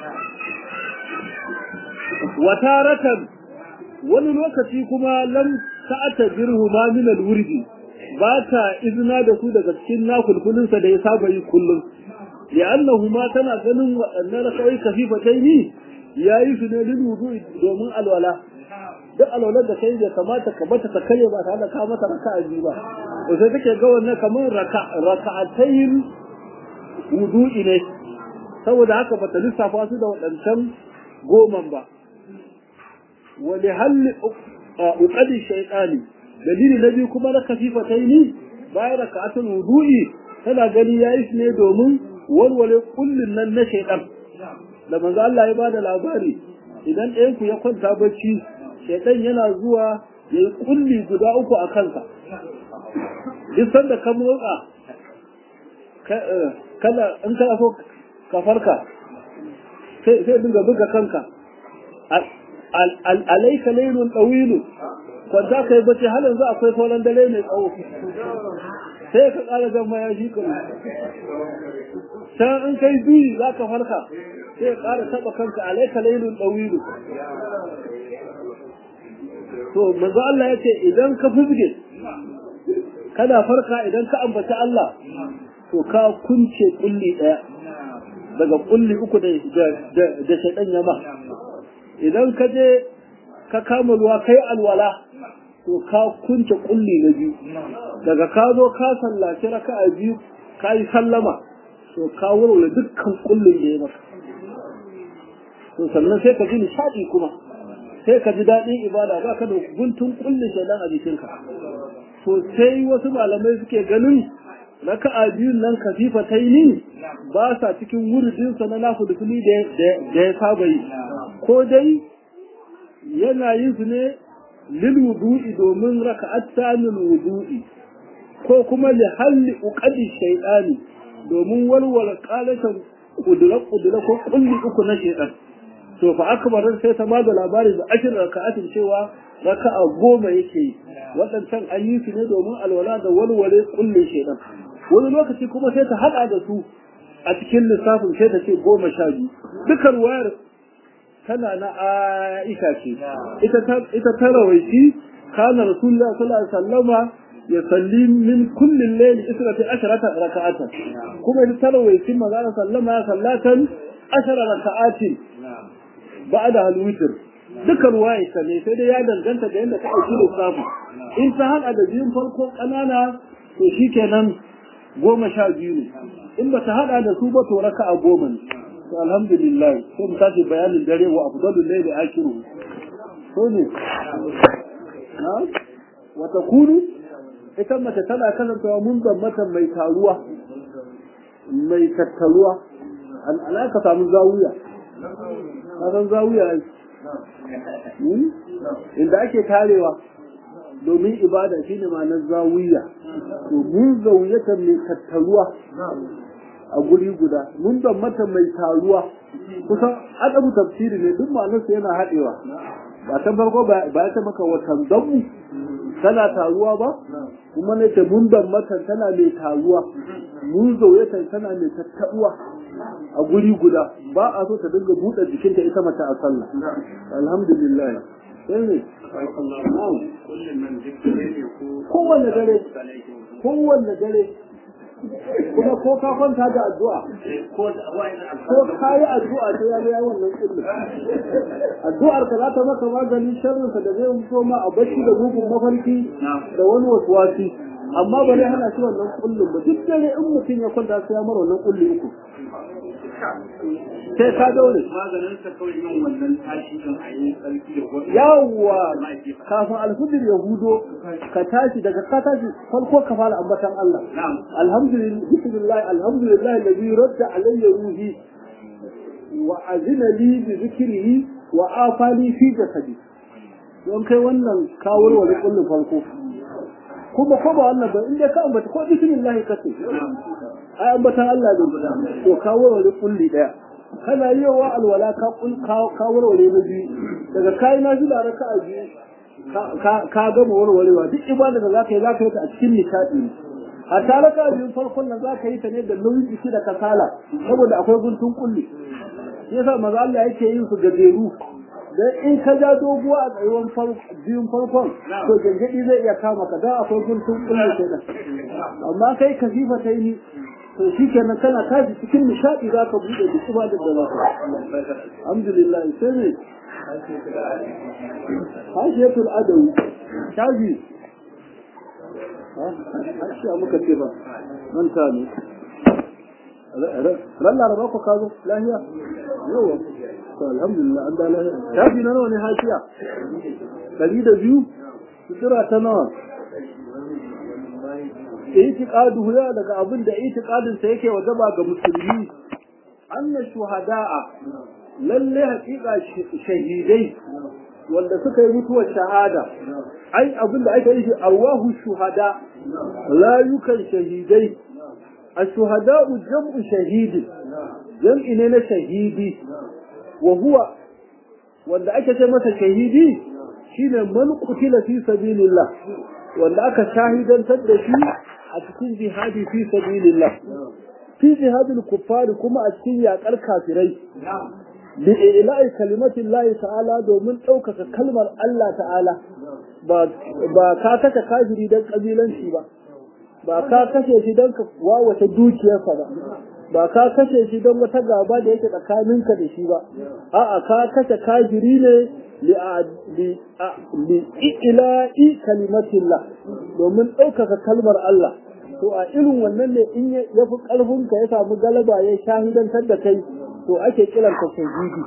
wataratan wani lokaci kuma lam ta'ata birhu ma min al-wurdi ba ta izina da su daga cikin nakulkulinsa da ya saba yi kullum li'annahu ma tana ganin waɗannan raka'ai kafifatai ne ya yi su ne lil wudu domin alwala duk alwalar da kai bai kamata ka bata ta kare ba tare da ka mata raka'a biyu ba to sai take ga wannan kamar raka'atayn wudu'i ne saboda haka bata lissafa su da waɗancan goman ba wa li halli uqadi shaytani dalili na biyu kuma na kafifataini bayan raka'atul wudu'i tana gani yayi su ne domin walwale kullun nan na shaytan da manzo Allah ya bada labari idan ɗayan ku ya kwanta bacci shaitan yana zuwa ya yi kulli guda uku a kansa duk sanda ka motsa kala in kana so ka farka sai dinga buga kanka alaika lailun ɗawilu kwanta ka yi bacci har yanzu akwai sauran dare mai tsawo sai ka ƙara zama ya shi kuma can in kai duyi za ka farka sai ƙara taɓa kanka alaika lailun ɗawilu to manzo Allah ya ce idan ka fuzge kana farka idan ka ambaci Allah to ka kunce kulli daya daga kulli uku da da da shaydan yama idan ka je ka kama ruwa kai alwala to ka kunce kulli na biyu daga ka zo ka sallaci raka'a biyu ka yi sallama to ka wurwure dukkan kullin da ya maka to sannan sai ka ji nishadi kuma sai ka ji daɗin ibada ba ka da guntun kullin shaidan a jikinka to sai wasu malamai suke ganin raka'a biyun nan kafifa ta yi ba sa cikin wuridinsa na nafu da da ya saba yi ko dai yana yin su ne lil wudu'i domin raka'at tanil wudu'i ko kuma li halli uqadi shaytani domin walwala qalatan kudura kudura ko kulli uku na shaytan to fa akbarin sai ta bada labari da ashirin raka'atin cewa raka'a goma yake yi waɗancan an yi su ne domin alwala da walwale kullin shaytan wani lokaci kuma sai ta hada da su a cikin lissafin sai ta ce goma sha biyu dukkan wayar tana na Aisha ce ita ta rawaiti kana Rasulullah sallallahu alaihi wasallama ya salli min kullin layl israta asharata raka'atan kuma ita ta rawaiti manzo sallama sallatan ashara raka'atin ba'da al-witr duka ruwaya ta ne sai dai ya danganta da yadda ta dauki lissafi in ta hada da biyun farko kanana to shikenan goma sha biyu ne in ba ta hada da su ba to raka'a goma ne to alhamdulillah sai mu tashi bayanin dare wa afdalul layli akiru to ne na wa takunu ita mace tana kasancewa mun mata mai taruwa mai tattaruwa an alaka samu zawiya ka san zawiya inda ake tarewa domin ibada shine ma'anar zawiya to mun zawiyatan mai tattaruwa a guri guda mun ban mata mai taruwa kusan adabu tafsiri ne duk ma'anarsa yana haɗewa ba ta farko ba ya ta maka watan damu tana taruwa ba kuma ne ta mun ban mata tana mai taruwa mun zauyata tana mai tattaruwa a guri guda ba a so ta dinga buɗe jikinta ita mace a sallah alhamdulillah sai ne kowanne dare kowanne dare kuma ko ka kwanta da addu'a ko ka yi addu'a sai ya ga wannan kullum addu'ar ka za ta maka maganin sharrin sa da zai mutu ma a bacci da mugun mafarki da wani waswasi amma ba zai hana shi wannan kullum ba duk dare in mutum ya kwanta sai ya mara wannan kulli uku sai ka daure maganin sa kawai yin wannan tashi kan ayi sarki da wani yawwa kafin alfijir ya hudo ka tashi daga ka tashi farko ka fara ambatan Allah alhamdulillah bismillah alhamdulillah alladhi radda alayya ruhi wa azina li bi dhikrihi wa afani fi jasadi don kai wannan kawar wani kullun farko kuma ko ba wannan ba inda ka ambata ko bismillah kace ai ambatan Allah ne to kawar wani kulli daya kana yi wa alwala ka ka warware na biyu daga kai na jula raka a biyu ka gama warwarewa duk ibada da zaka yi zaka yi ta a cikin nishadi ne a tare ka biyun farkon nan zaka yi ta ne da nauyin jiki da kasala saboda akwai guntun kulli yasa maza Allah yake yin su gajeru dan in ka ja doguwa a tsayuwan biyun farkon to gangadi zai iya kama ka dan akwai guntun kulli kenan amma kai kasifa ta yi to shi kenan kana tashi cikin nishaɗi za ka buɗe duk ibadar da za ka alhamdulillah sai ne hashiyatul adawi shaji hashiya muka ce ba manta ne ran laraba ko ka zo lahiya yawa to alhamdulillah an da lahiya shaji na nawa ne hashiya ɗari da biyu sutura ta nawa itiqaduhu ya daga abin da itiqadin sa yake wajaba ga musulmi anna shuhada'a lalle haƙiƙa shahidai wanda suka yi mutuwar shahada ai abin da aka yi shi arwahu shuhada rayukan shahidai الشهداء جمع شهيد جمع ne na shahidi wa huwa wanda ake ce masa shahidi shine man qutila fi sabilillah wanda aka shahidantar da shi a cikin jihadi fi sabilillah fi jihadil kuffar kuma a cikin yakar kafirai bi ila'i kalimatin Allah ta'ala domin ɗaukaka kalmar Allah ta'ala ba ba ka kashe kafiri dan kabilanci ba ba ka kashe shi don ka wawace dukiyarsa ba ba ka kashe shi don wata gaba da yake tsakaninka da shi ba a'a ka kashe kafiri ne li ila'i kalimatillah domin ɗaukaka kalmar Allah to a irin wannan ne in ya fi ƙarfinka ya samu galaba ya shahidantar da kai to ake kiranka shahidi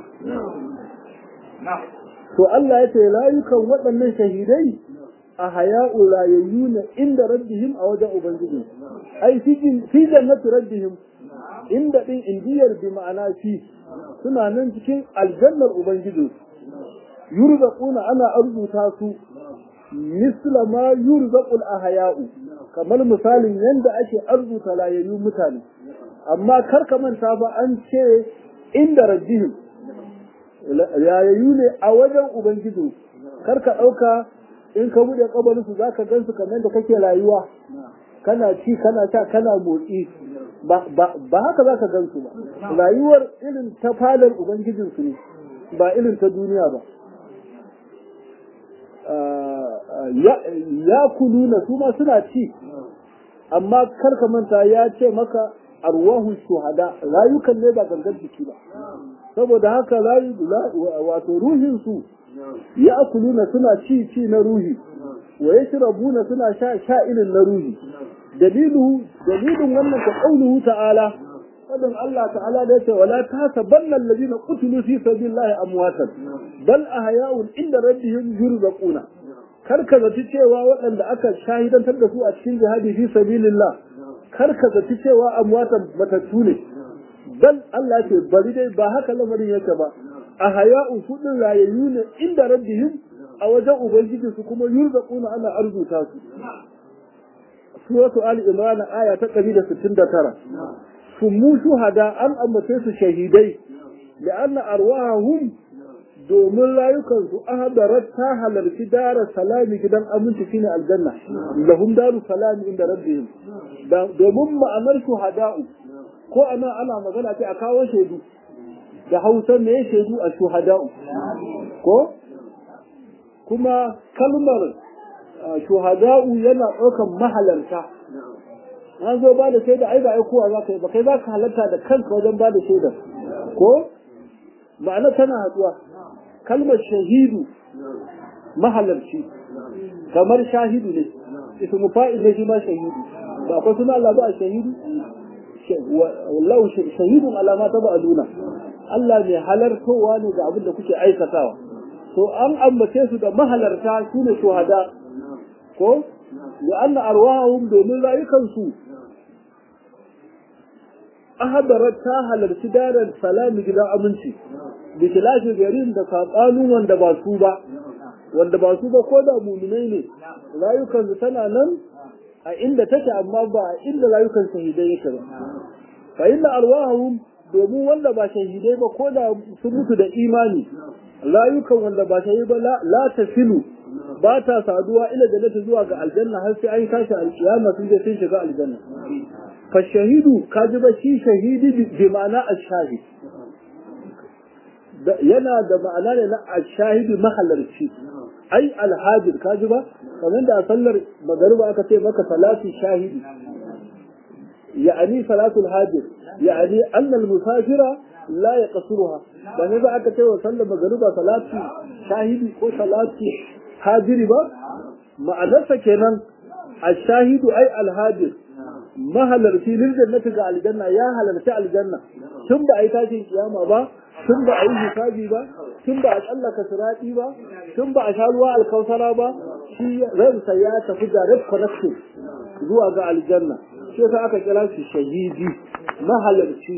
to Allah ya ce layukan waɗannan shahidai a haya'u rayayyu ne inda rabbihim a wajen ubangiji ai fi jannati rabbihim inda din indiyar bi ma'ana fi suna nan cikin aljannar ubangiji yurzaquna ana arzuta su misla ma yurzaqul ahya'u kamar misalin yanda ake arzuta rayayyu mutane amma kar ka manta ba an ce inda rabbihim rayayyu ne a wajen ubangiji kar ka dauka in ka bude kabarinsu za ka gansu kamar da kake rayuwa kana ci kana sha kana motsi ba haka za ka gansu ba rayuwar irin ta fadar ubangijinsu ne ba irin ta duniya ba ya kuluna su ma suna ci amma karka manta ya ce maka arwahu shuhada rayukan ne ba gangan jiki ba saboda haka wato ruhinsu ya akuluna suna ci ci na ruhi wa yashrabuna suna sha sha irin na ruhi dalilu dalilin wannan ta qauluhu ta'ala fadin Allah ta'ala da yace wala tasabanna alladhina qutilu fi sabilillahi amwatan bal ahya'un inda rabbihim yurzaquna kar ka zaci cewa waɗanda aka shahidantar da su a cikin jihadi fi sabilillah kar ka zaci cewa amwatan matattu ne bal Allah ce bari dai ba haka lamarin yake ba a haya'un kudin rayayyu ne inda rabbihim a wajen ubangiji su kuma yurzaquna ana arzuta su suratu ali imran aya ta 169 sumu shuhada an ambace su shahidai la'anna arwahum domin rayukan su ahadarat ta halarci dara salami gidan aminci shine aljanna lahum daru salami inda rabbihim domin ma'anar shuhada'u ko ana ana magana ce a kawo shaidu da hausa ne shaidu a shuhada'u ko kuma kalmar shuhada'u yana ɗaukan mahalarta an zo ba da shaida ai ba ai kowa za ka yi ba kai za ka halarta da kanka wajen ba da shaida ko ma'ana tana haɗuwa kalmar shahidu mahalarci kamar shahidu ne ismu fa'il ne shi ma shahidu ba akwai suna Allah ba a shahidu wallahu shahidun alama ta ba'aluna Allah mai halartowa ne ga abin da kuke aikatawa to an ambace su da mahalarta su ne shuhada ko ya anna arwahum domin rayukansu ahadarat ta halarci daren salami gidan aminci bi kilafi garin da sabanin wanda ba su ba wanda ba su ba ko da muminai ne rayukansu tana nan a inda take amma ba a inda rayukan shahidai yake ba fa inna arwahum domin wanda ba shahidai ba ko da sun mutu da imani rayukan wanda ba shahidai ba la tasilu ba ta saduwa ila jannati zuwa ga aljanna har sai an tashi alkiyama sun je sun shiga aljanna fa shahidu kaji ba shi shahidi bi ma'ana ash-shahid yana da ma'ana ne na ash-shahidi mahalarci ai alhajir kaji ba kamar da a sallar magariba aka ce maka salatu shahidi ya'ani salatu alhajir ya'ani annal musafira la yaqsuruha ba ne ba aka ce wa sallar magariba salatu shahidi ko salatu hajiri ba ma'anarsa kenan ashahidu ai alhajir mahalarci lil jannati ga aljanna ya halarci aljanna tun ba a yi tashin kiyama ba tun ba a yi hisabi ba tun ba a tsallaka sirati ba tun ba a sha ruwa alkausara ba shi ransa ya tafi direct connection zuwa ga aljanna shi yasa aka kira shi shahidi mahalarci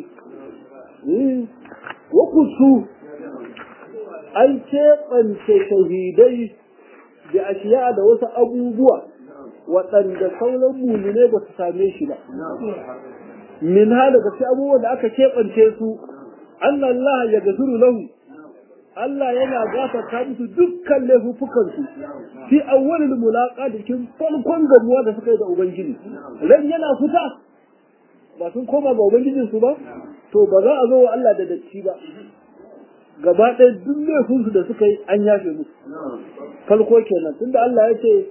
wa kusu an keɓance shahidai da ashiya da wasu abubuwa waɗanda sauran mumine ba su same shi ba min ha daga sai abubuwan da aka keɓance su an Allah ya gafiru lahu Allah yana gafarta musu dukkan laifukansu fi awwalil mulaqa da kin farkon gamuwa da suka yi da ubangiji ran yana fita ba sun koma ga ubangijin su ba to ba za a zo wa Allah da datti ba gaba ɗaya duk laifinsu da suka yi an yafe musu farko kenan tunda Allah ya ce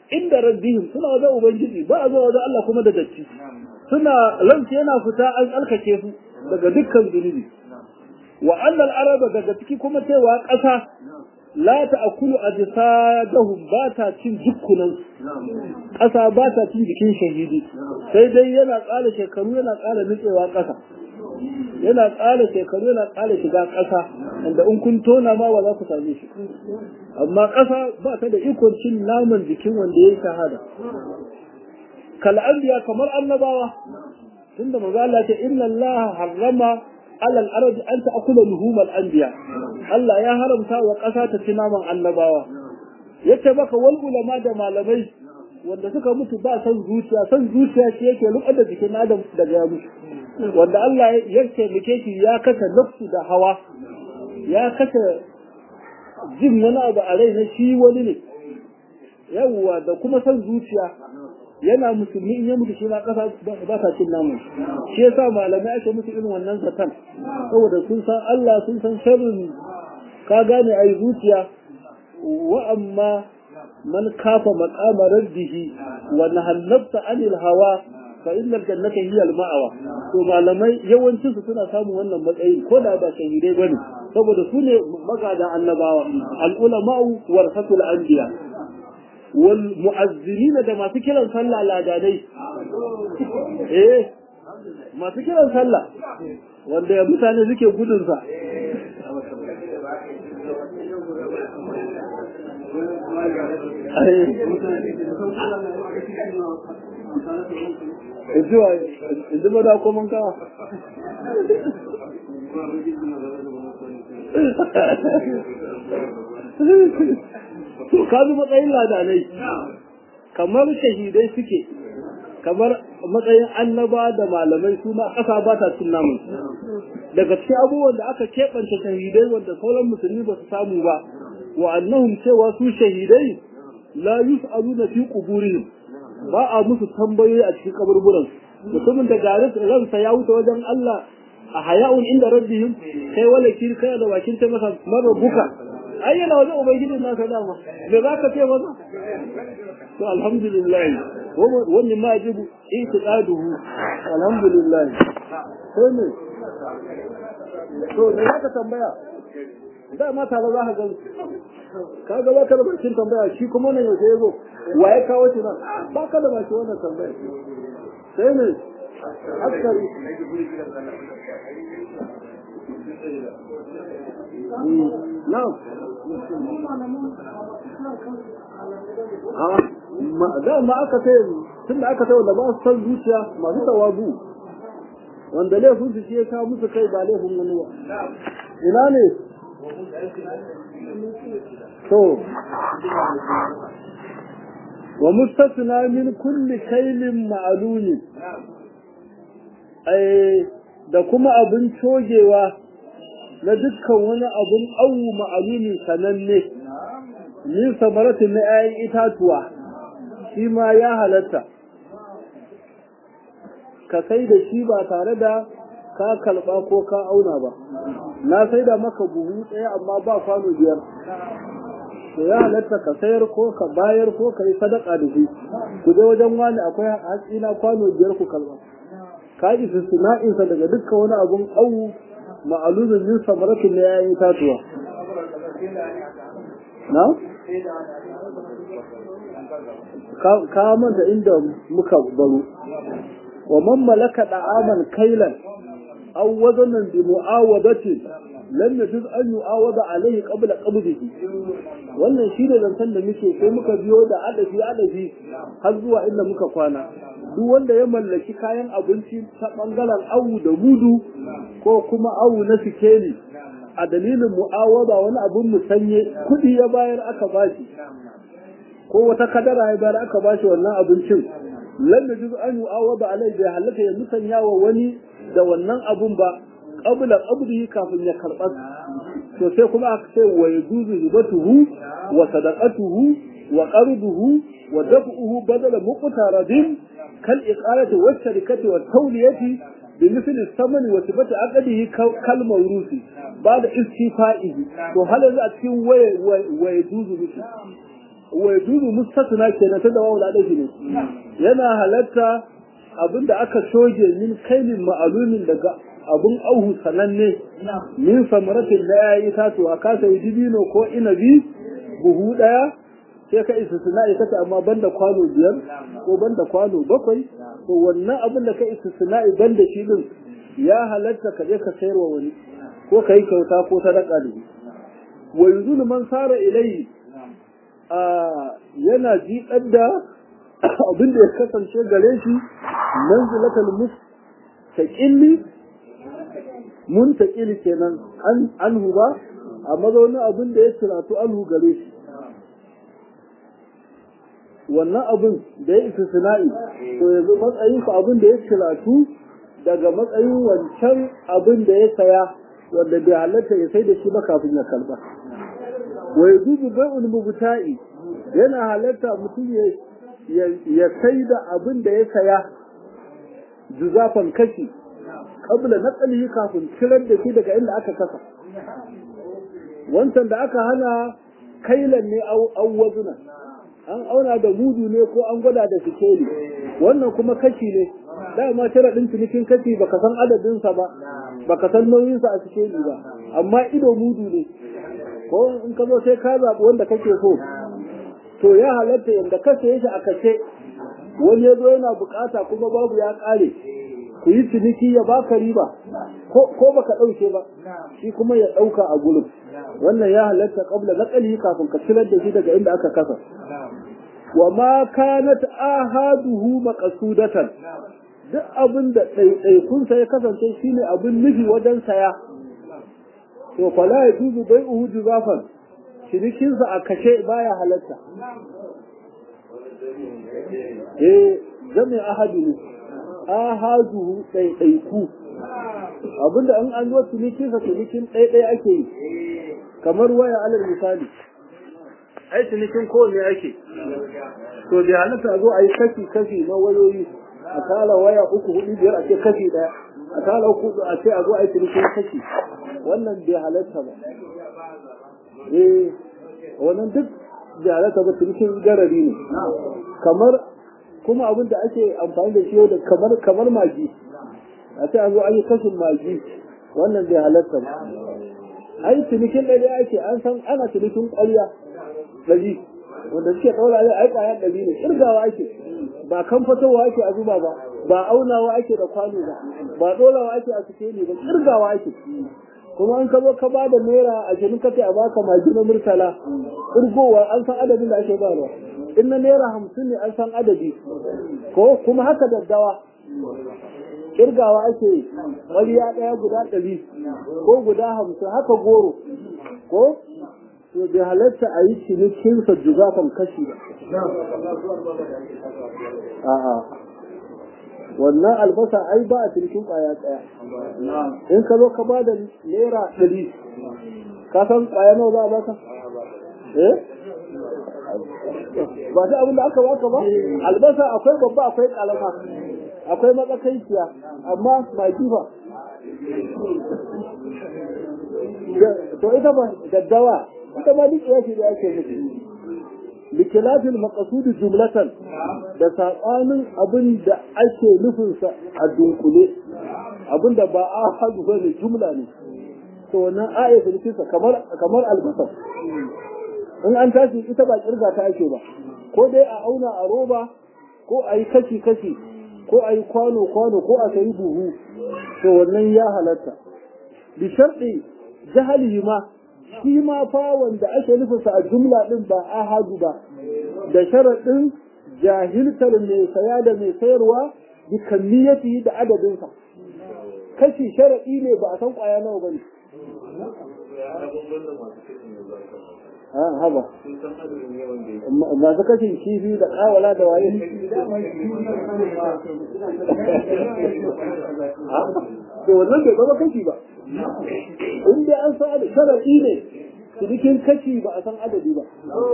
inda rabbihim suna wajen ubangiji ba a zuwa wajen Allah kuma da datti suna ransu yana fita an tsarkake su daga dukkan zunubi wa annal araba daga ciki kuma cewa ƙasa la ta'kulu ajsadahum ba ta cin dukkunan ƙasa ba ta cin jikin shahidi sai dai yana ƙara shekaru yana ƙara nutsewa ƙasa yana ƙara shekaru yana ƙara shiga ƙasa inda in kun tona ma ba za ku same shi amma ƙasa ba ta da ikon cin naman jikin wanda ya yi shahada kal'anbiya kamar annabawa tunda manzo Allah ce inna Allah harrama alal arad an ta'kula luhumal anbiya Allah ya haramta wa ƙasa ta ci naman annabawa yace maka wal ulama da malamai wanda suka mutu ba san zuciya san zuciya shi yake lukar da jikin adam daga ya mutu wanda Allah ya taimake shi ya kasa nafsu da hawa ya kasa jin wani abu a rai na shi wani ne yawwa da kuma san zuciya yana musulmi in ya mutu shi ma kasa ba ta cin namun shi yasa malamai ake musu irin wannan zaton saboda sun san Allah sun san sharrin ka gane ai zuciya wa amma man kafa maqama rabbihi wa nahallabta anil hawa fa innal jannata hiya al ma'awa to malamai yawancin su suna samun wannan matsayi ko da ba shahidai bane saboda su ne magada annabawa al ulama'u warasatul anbiya wal mu'azzirin da masu kiran sallah ladadai eh masu kiran sallah wanda mutane suke gudun sa Izuwa, izu ba da kuma kawa. To, ka bi matsayin ladanai, kamar shahidai suke, kamar matsayin annaba da malamai su ma ƙasa ba ta cin namun. Daga cikin abubuwan da aka keɓance shahidai wanda sauran musulmi ba su samu ba, wa annahum cewa su shahidai la yus'aluna fi quburihim ba a musu tambayoyi a cikin kaburburan mutumin da garin ransa ya wuce wajen Allah a haya'un inda rabbihim kai wala kir kai da bakin ta masa marabuka ai yana wajen ubangiji na ka dama me za ka ce masa to alhamdulillah wannan ma yajibu itiqaduhu alhamdulillah ko ne to me za ka tambaya da ma tare za ka gan ka ga ba ka da bakin tambaya shi kuma nan yaushe ya zo wa ya kawo shi nan ba ka da bakin wannan tambaya sai ne askari na'am da ma aka sai tun da aka sai wanda ba su san zuciya masu tawazu wanda laifin su shi ya kawo musu kai ba laifin wani ba ina ne to wa mustasna min kulli kailin ma'lumi ai da kuma abin cogewa na dukkan wani abin awu ma'lumi sananne min samaratin na 'ya'yan itatuwa shi ma ya halatta ka sai da shi ba tare da ka kalba ko ka auna ba na sai da maka buhu ɗaya amma ba kwano biyar to ya halatta ka sayar ko ka bayar ko ka yi sadaka da shi ku je wajen wani akwai hatsi na kwano biyar ku kalba ka yi istisna'insa daga dukkan wani abun awu ma'alumin min samaratin na yayin tatuwa na ka manta inda muka baro wa man malaka da'aman kailan aw wazanan bi mu'awadatin lam yajuz an yu'awada alayhi qabla qabdihi wannan shine zantan da muke sai muka biyo da adafi adafi har zuwa inda muka kwana duk wanda ya mallaki kayan abinci ta bangaren awu da mudu ko kuma awu na sikeli a dalilin mu'awada wani abun musanye kudi ya bayar aka bashi ko wata kadara ya bayar aka bashi wannan abincin lam yajuz an yu'awada alayhi bai halaka ya musanya wa wani da wannan abun ba qabla qabdihi kafin ya karba to sai kuma aka ce wa yajuzu hibatuhu wa sadaqatuhu wa qarduhu wa daf'uhu badala muqtaradin kal iqalati wa sharikati wa tawliyati bi misli samani wa sifati aqdihi kal mawrusi ba da istifa'ihi to hal yanzu a cikin waye wa yajuzu miki wa yajuzu mustasna kenan ta da wawu da ne yana halatta abinda aka soge min kailin ma'alumin daga abun auhu sananne min samaratin da yayi tatuwa ka sai dibino ko inabi buhu daya sai ka istisna ya kace amma banda kwano biyar ko banda kwano bakwai to wannan abin da ka istisna banda shi din ya halatta ka je ka sayarwa wani ko ka yi kyauta ko sadaka da shi wa yanzu man sara ilai a yana jiɗar da abin da ya kasance gare shi manzilatal mustaqilli muntaqili kenan an anhu ba a mazaunin abin da ya ciratu anhu gare shi wannan abin da ya isa sina'i to yanzu matsayin ku abin da ya ciratu daga matsayin wancan abin da ya saya wanda bai halatta ya sai da shi ba kafin ya kalba wa yajuzu bai'ul mubta'i yana halatta mutum ya ya sai da abin da ya saya juzafan kashi kabla naqlihi kafin kirar da shi daga inda aka kasa wancan da aka hana kailan ne au wazuna an auna da mudu ne ko an gwada da sikeli wannan kuma kashi ne dama sharaɗin cinikin kashi baka san adadinsa ba baka san nauyinsa a sikeli ba amma ido mudu ne ko in ka zo sai ka zaɓi wanda kake so to ya halatta yadda ka saye shi a kace wani ya zo yana bukata kuma babu ya ƙare ku yi ciniki ya baka riba ko baka ɗauke ba shi kuma ya ɗauka a gurin wannan ya halatta qabla naqli kafin ka cirar da shi daga inda aka kasa wa ma kanat ahaduhu maqsudatan duk abin da ɗaiɗaikun sa ya kasance shine abin nufi wajen saya to fala ya dubu bai uhu juzafan cinikin sa a kashe baya halatta eh zame ahadu ne ahaduhu ɗaiɗaiku abinda in an zo cinikin sa cinikin ɗaiɗai ake yi kamar waya alal misali ai cinikin kowanne ake to da halatta zo a yi kashi kashi na wayoyi a kala waya uku hudu biyar a ce kashi daya a kala uku a ce a zo a yi cinikin kashi wannan bai halatta ba eh wannan duk bai halatta ba cinikin garari ne kamar kuma abin da ake amfani da shi yau da kamar kamar magi a ce a zo an yi kashin magi wannan bai halatta ba ai cinikin ɗari ake an san ana cinikin ƙwarya ɗari wanda suke ɗaura ne ai ƙwayar ɗari ne ƙirgawa ake ba kan fitowa ake a zuba ba ba aunawa ake da kwano ba ba ɗorawa ake a suke ne ba ƙirgawa ake kuma an ka zo ka ba da naira a jirin kace a baka magi na murtala ƙirgowa an san adadin da ake bayarwa in na naira hamsin ne an san adadi ko kuma haka daddawa kirgawa ake ƙwariya ɗaya guda ɗari ko guda hamsin haka goro ko to bai halatta a yi cinikin sa juzafan kashi ba a'a wannan albasa ai ba a cinikin ƙwaya ɗaya in ka zo ka ba da naira ɗari ka san ƙwaya nawa za a baka eh ba ta abin da aka baka ba albasa akwai babba akwai ƙalama akwai matsakaiciya amma magi ba to ita ba daddawa ita ba duk yashi da ake nufi likilafin maqasudu jumlatan da saɓanin abin da ake nufinsa a dunkule abin da ba a hadu ba ne jumla ne to wannan ayatul nufinsa kamar kamar albasa in an tashi ita ba kirga ta ake ba ko dai a auna a roba ko a yi kashi kashi ko a yi kwano-kwano ko a sayi buhu to wannan ya halatta bi sharɗi jahali ma shi ma fa wanda ake nufinsa a jumla ɗin ba ahadu ba da sharaɗin jahiltar mai saya da mai sayarwa bi kammiyati da adadinsa kashi sharaɗi ne ba a san ƙwaya nawa ba ne haba masu kashin kifi da kawala da waye to wannan bai zama kashi ba in dai an san adadi sharaɗi ne cikin kashi ba a san adadi ba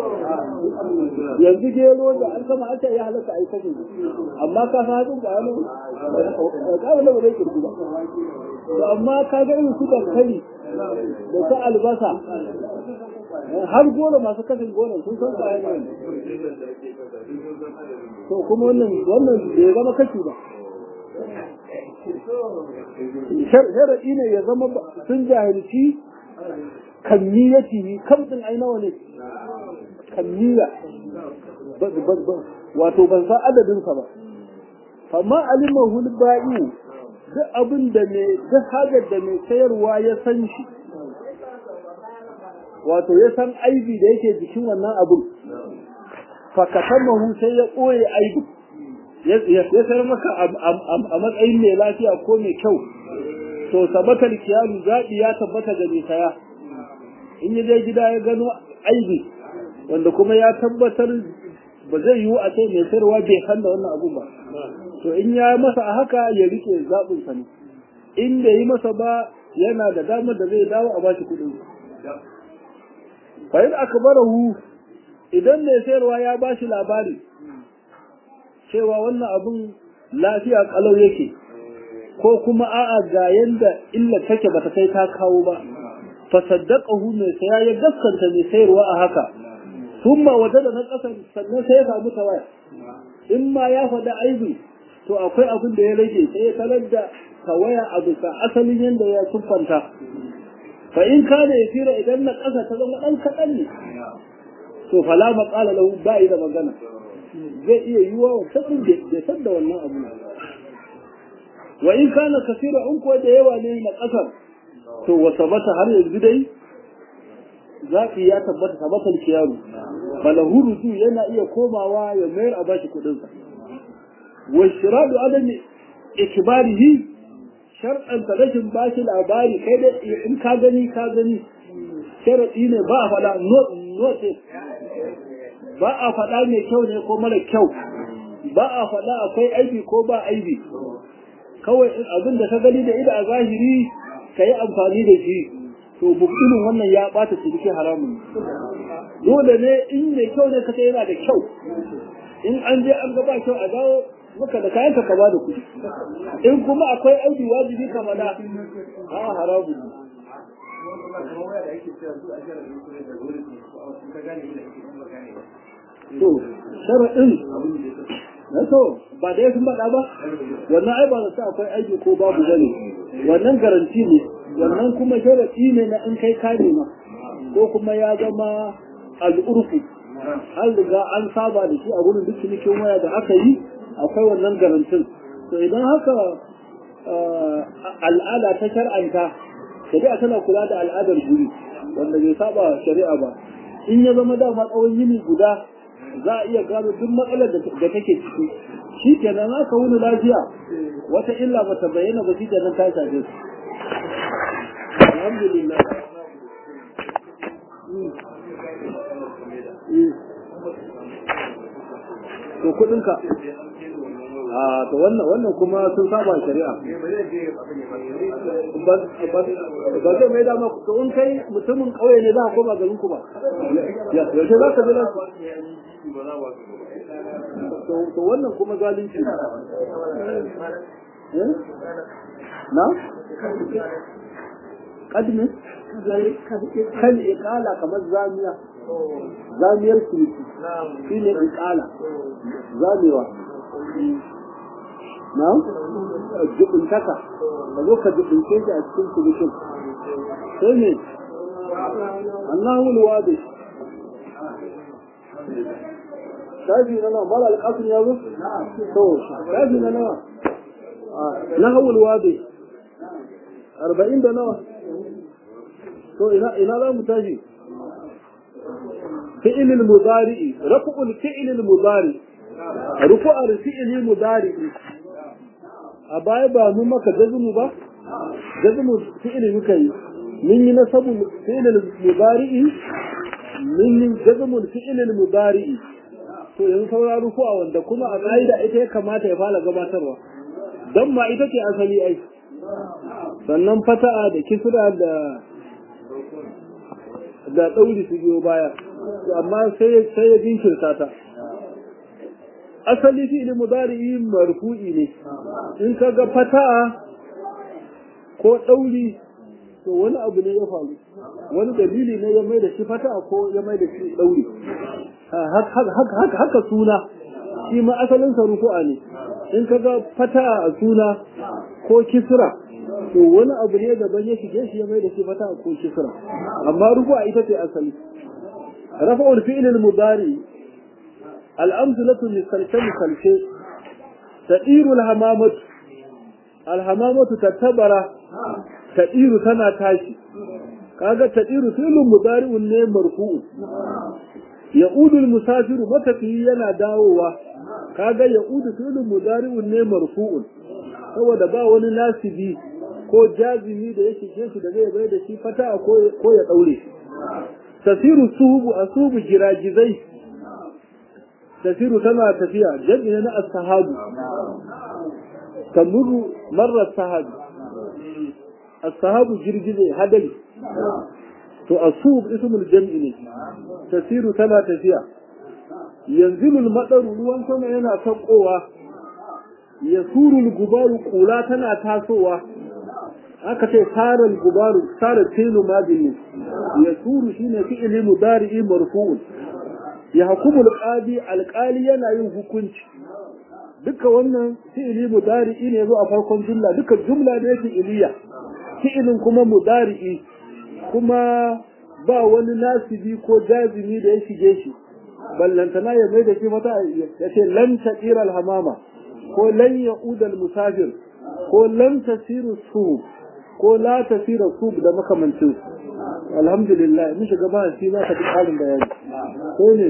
yanzu gero da an sama an ya halatta a yi kashi amma ka san hatsin kwaya ne kawai da ba zai kirku ba amma ka ga irin su dankali da ta albasa har goro masu kashin goro sun san kayan wani to kuma wannan wannan bai zama kashi ba sharaɗi ne ya zama sun jahilci kammiyati kamtin ai nawa ne kammiya wato ban san adadinsa ba amma alimahu ba'i duk abin da mai duk hajar da mai sayarwa ya san shi wato ya san aibi da yake jikin wannan abin fakatamahu sai ya ɓoye aibi ya sayar maka a matsayin mai lafiya ko mai kyau to sabatar kiyalu zaɓi ya tabbata ga mai saya in ya je gida ya gano aibi wanda kuma ya tabbatar ba zai yiwu a ce mai sayarwa bai san da wannan abu ba to in ya masa a haka ya rike zaɓinsa ne in da yi masa ba yana da damar da zai dawo a bashi kuɗin fa in akbarahu idan mai sayarwa ya bashi labari cewa wannan abun lafiya kalau yake ko kuma a'a ga yanda illa take bata kai ta kawo ba fa saddaqahu mai saya ya gaskanta mai sayarwa a haka thumma wajada na kasan sannan sai ya samu tawaya in ma ya faɗa aibi to akwai abin da ya rage sai ya talar da tawaya a bisa asalin yanda ya siffanta fa in kana yasira idan na kasa ta zama dan kaɗan ne to fala maqala lahu ba da magana zai iya yiwa wa sabin da san da wannan abu wa in kana kasira in ko da yawa ne na kasar to wa sabata har yanzu dai zafi ya tabbata tabatal kiyaru falahu ruju yana iya komawa ya mayar a bashi kudin sa wa shiradu adami ikbarihi shar'an ta rashin bashi labari kai da in ka gani ka gani sharadi ne ba a faɗa notice ba a faɗa mai kyau ne ko mara kyau ba a faɗa akwai aibi ko ba aibi kawai abin da ka gani da ida a zahiri ka yi amfani da shi to bukinin wannan ya ɓata ciniki haramun dole ne in mai kyau ne kace yana da kyau in an je an gaba kyau a dawo maka da kayan ka ba da kuɗi in kuma akwai aibi wajibi ka faɗa a haramun to sharaɗin na to ba da sun faɗa ba wannan ai ba sa akwai aiki ko babu bane wannan garanti ne wannan kuma sharaɗi ne na in kai ka nema ko kuma ya zama al'urfu an riga an saba da shi a wurin duk cinikin waya da aka yi akwai wannan garantin to idan haka al'ada ta shar'anta shari'a tana kula da al'adar guri wanda bai saba shari'a ba in ya zama dama tsawon yini guda za a iya gano duk matsalar da take ciki shi kenan aka wuni lafiya wata illa ba ta bayyana ba shi kenan ta shafe su alhamdulillah to kudinka a to wannan wannan kuma sun saba shari'a ba zai mai dama to in kai mutumin kauye ne za ka koma garin ku ba yaushe za ka bi to wannan kuma zalunci na kadme kan ikala kamar zamiya zamiyar sulki shi ne ikala zamewa na jibintaka ka zo ka jibince shi a cikin sulkin sai ne annahu wadi shafi na nawa mala alƙasun ya zo to shafi na nawa na hawul wadi arba'in da nawa to ina ina za mu tashi fi'il al-mudari rafu al-fi'il al-mudari rufu al-fi'il al-mudari a baya ba mun maka jazmu ba jazmu fi'il muka yi mun yi nasabu fi'il al-mudari mun yi jazmu fi'il al-mudari to yanzu saura rufu a wanda kuma a ƙa'ida ita ya kamata ya fara gabatarwa don ma ita ce asali ai sannan fata'a da kisra da da ɗauri su biyo baya amma sai sai ya jinkirta ta asali fi ilmu mudari'i marfu'i ne in ka ga fata'a ko ɗauri to wani abu ne ya faru wani dalili ne ya mai da shi fata ko ya mai da shi ɗauri haka suna shi ma asalin sa rufu'a ne in ka ga fata a suna ko kisra to wani abu ne daban ya shige shi ya mai da shi fata ko kisra amma rufu'a ita ce asali rafa'ul fi'l al-mudari al-amsalatu misalce misalce tadiru al-hamamatu al-hamamatu tatabara tadiru tana tashi kaga tadiru fi'lun mudari'un ne marfu'u ya'udu al-musafiru matafiyi yana dawowa kaga ya'udu fi'lun mudari'un ne marfu'un saboda ba wani nasibi ko jazimi da ya shige shi da zai bai da shi fata ko ya daure shi tasiru suhubu asubu giragizai tasiru tana tafiya jami'a na as-sahabu tamuru marra sahabu as-sahabu girgize hadari to asub ismul jam'i ne tasiru tana tafiya yanzilu al-madaru ruwan sama yana saukowa yasuru al-gubaru kula tana tasowa aka ce saral gubaru sara tilu madini yasuru shine fi'li mudari'i marfu'un ya hukumu al-qadi al-qali yana yin hukunci duka wannan fi'li mudari'i ne zo a farkon jumla duka jumla ne fi'liya fi'ilin kuma mudari'i kuma ba wani nasibi ko jazimi da ya shige shi ballantana ya mai da shi mata ya ce lan taqira al-hamama ko lan ya'ud al-musafir ko lan tasiru su ko la tasira su da makamancin alhamdulillah mun shiga ba shi za ka ji ƙarin bayani ko ne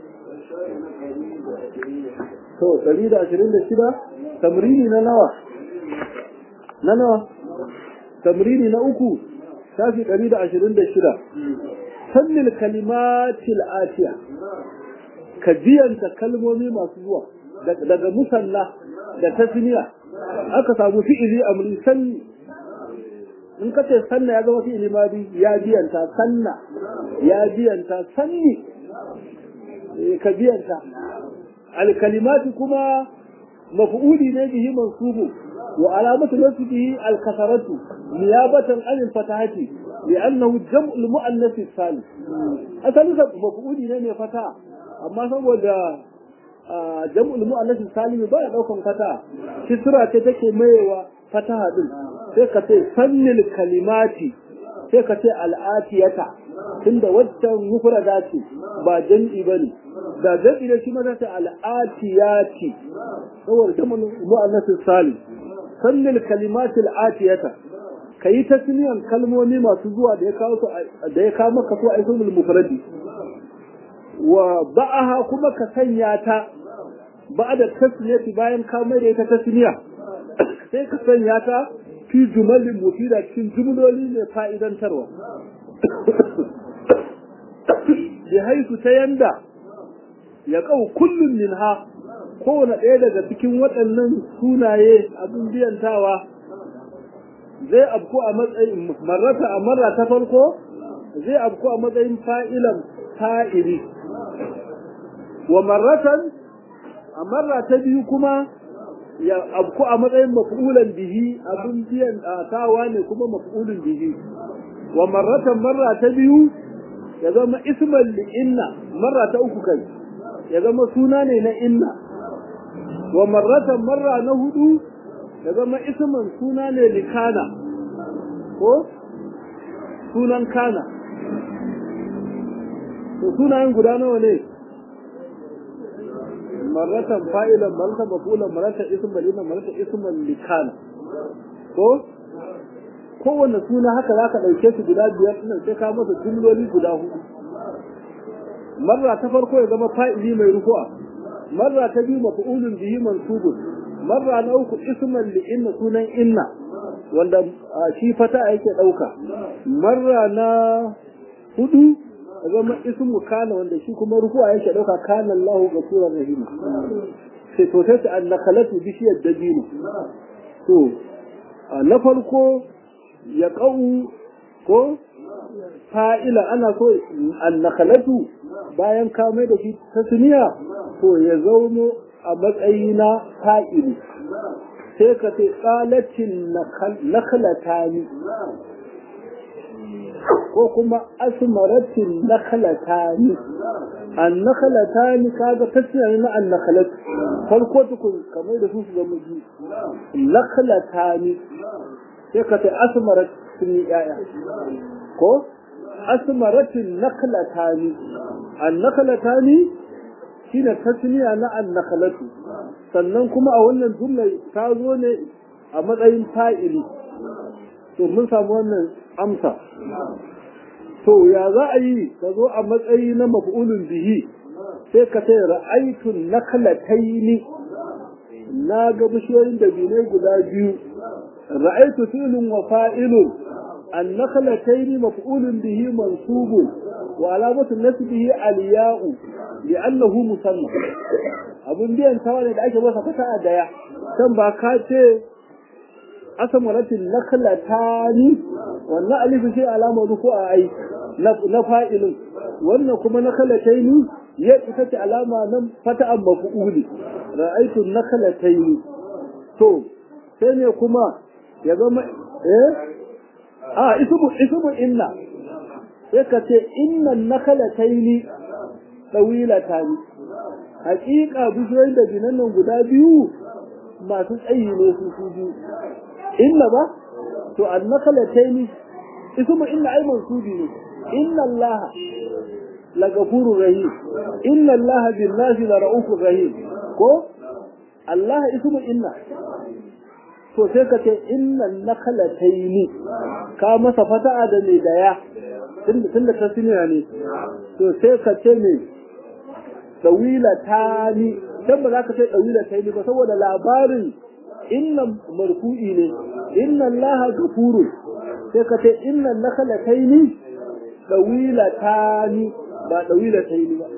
to 126 tamrini na nawa na nawa tamrini na uku shafi 126 sannil kalimatil atiya ka biyanta kalmomi masu zuwa daga musalla da tasniya aka samu fi'ili amri sanni in ka ce sanna ya zama fi'ili madi ya biyanta sanna ya biyanta sanni ka biyanta alkalimati kuma maf'uli ne bihi mansubu wa alamatu nasbihi alkasaratu niyabatan an alfatahati li'annahu jam'u almu'annath salis asalin sa maf'uli ne mai fata amma saboda jam'u almu'annath salis ba ya daukan fata kisra ce take mayewa fataha din sai ka ce sannil kalimati sai ka ce al'atiyata tunda waccan mufrada ce ba jam'i bane da jam'i ne shi ma zai al'atiyati saboda ta mu'annasin salim sannil kalimati al'atiyata kayi tasniyan kalmomi masu zuwa da ya kawo su da ya kawo maka su a ismul mufradi wa ba'aha kuma ka sanya ta ba'da tasniyati bayan ka mai da ita tasniya sai ka sanya ta fi jumalin mufida cikin jumloli mai fa'idantarwa bi haisu ta yanda ya kau kullum minha kowane ɗaya daga cikin waɗannan sunaye abin biyantawa zai abku a matsayin marrata a marra ta farko zai abku a matsayin fa'ilan fa'ili wa marratan a marra ta biyu kuma ya abku a matsayin maf'ulan bihi abin biyan tawa ne kuma maf'ulun bihi wa marratan marra ta biyu ya zama isman li inna marra ta uku kai ya zama suna ne na inna wa marratan marra na hudu ya zama isman suna ne li kana ko sunan kana to sunayen guda nawa ne marratan fa'ilan marratan mafulan marratan isman lina marratan isman li kana ko kowanne suna haka za ka ɗauke su guda biyar ɗin sai ka masa jumloli guda hudu marra ta farko ya zama fa'ili mai rufu'a marra ta biyu maf'ulun bihi mansubun marra na uku isman li inna sunan inna wanda shi fata yake ɗauka marra na hudu ya zama ismu kana wanda shi kuma rufu'a yake ɗauka kana Allahu ghafurur rahim sai to sai an nakalatu bishiyar dabino to na farko ya ƙau ko fa'ila ana so annakalatu bayan ka mai da shi ta suniya to ya zauno a matsayi na fa'ili sai ka ce tsalacin nakalata ni ko kuma asmaratin nakhlatani an nakhlatani kaga tasniya ne na an nakhlat farko tukun kamar da su su zama ji nakhlatani sai ka ce asmarat sun yi yaya ko asmaratin nakhlatani an nakhlatani shine tasniya na an nakhlatu sannan kuma a wannan jumla ta zo ne a matsayin fa'ili to mun samu wannan amsa to ya za a yi ka zo a matsayi na maf'ulun bihi sai ka ce ra'aitun naklataini na ga bishiyoyin da bine guda biyu ra'aitu filin wa fa'ilun an naklataini maf'ulun bihi mansubun wa alamatu nasbihi aliya'u li'annahu musamma abun biyan tawa ne da ake masa fata a daya kan ba ka ce asamaratin naklatani wannan alifu sai alama ruku a ai na fa'ilin wannan kuma nakhlataini ya ita ce alama nan fata'an maf'uli ra'aytu nakhlataini to sai ne kuma ya zama eh a ismu ismu inna sai ka ce inna nakhlataini tawilatani haƙiƙa bishiyoyin da binan nan guda biyu masu tsayi ne su su biyu inna ba to annakhalataini ismu inna ay mansubi ne inna allaha la ghafurur rahim inna allaha bin nasi la raufur rahim ko allah ismu inna to sai ka ce inna nakhalataini ka masa fata'a da ne daya tunda tunda tasniya ne to sai ka ce ne dawilatani dan ba za ka ce dawilatani ba saboda labarin inna marfu'i ne inna allaha gafuru sai ka ce inna nakhlataini dawilatani ba dawilataini ba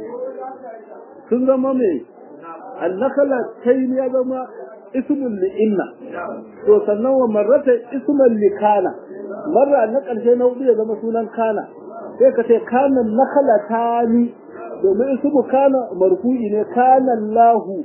sun zama me annakhlataini ya zama ismun li inna to sannan wa marrata ismun li kana marra na karshe na hudu ya zama sunan kana sai ka ce kana nakhlatani domin ismu kana marfu'i ne kana allahu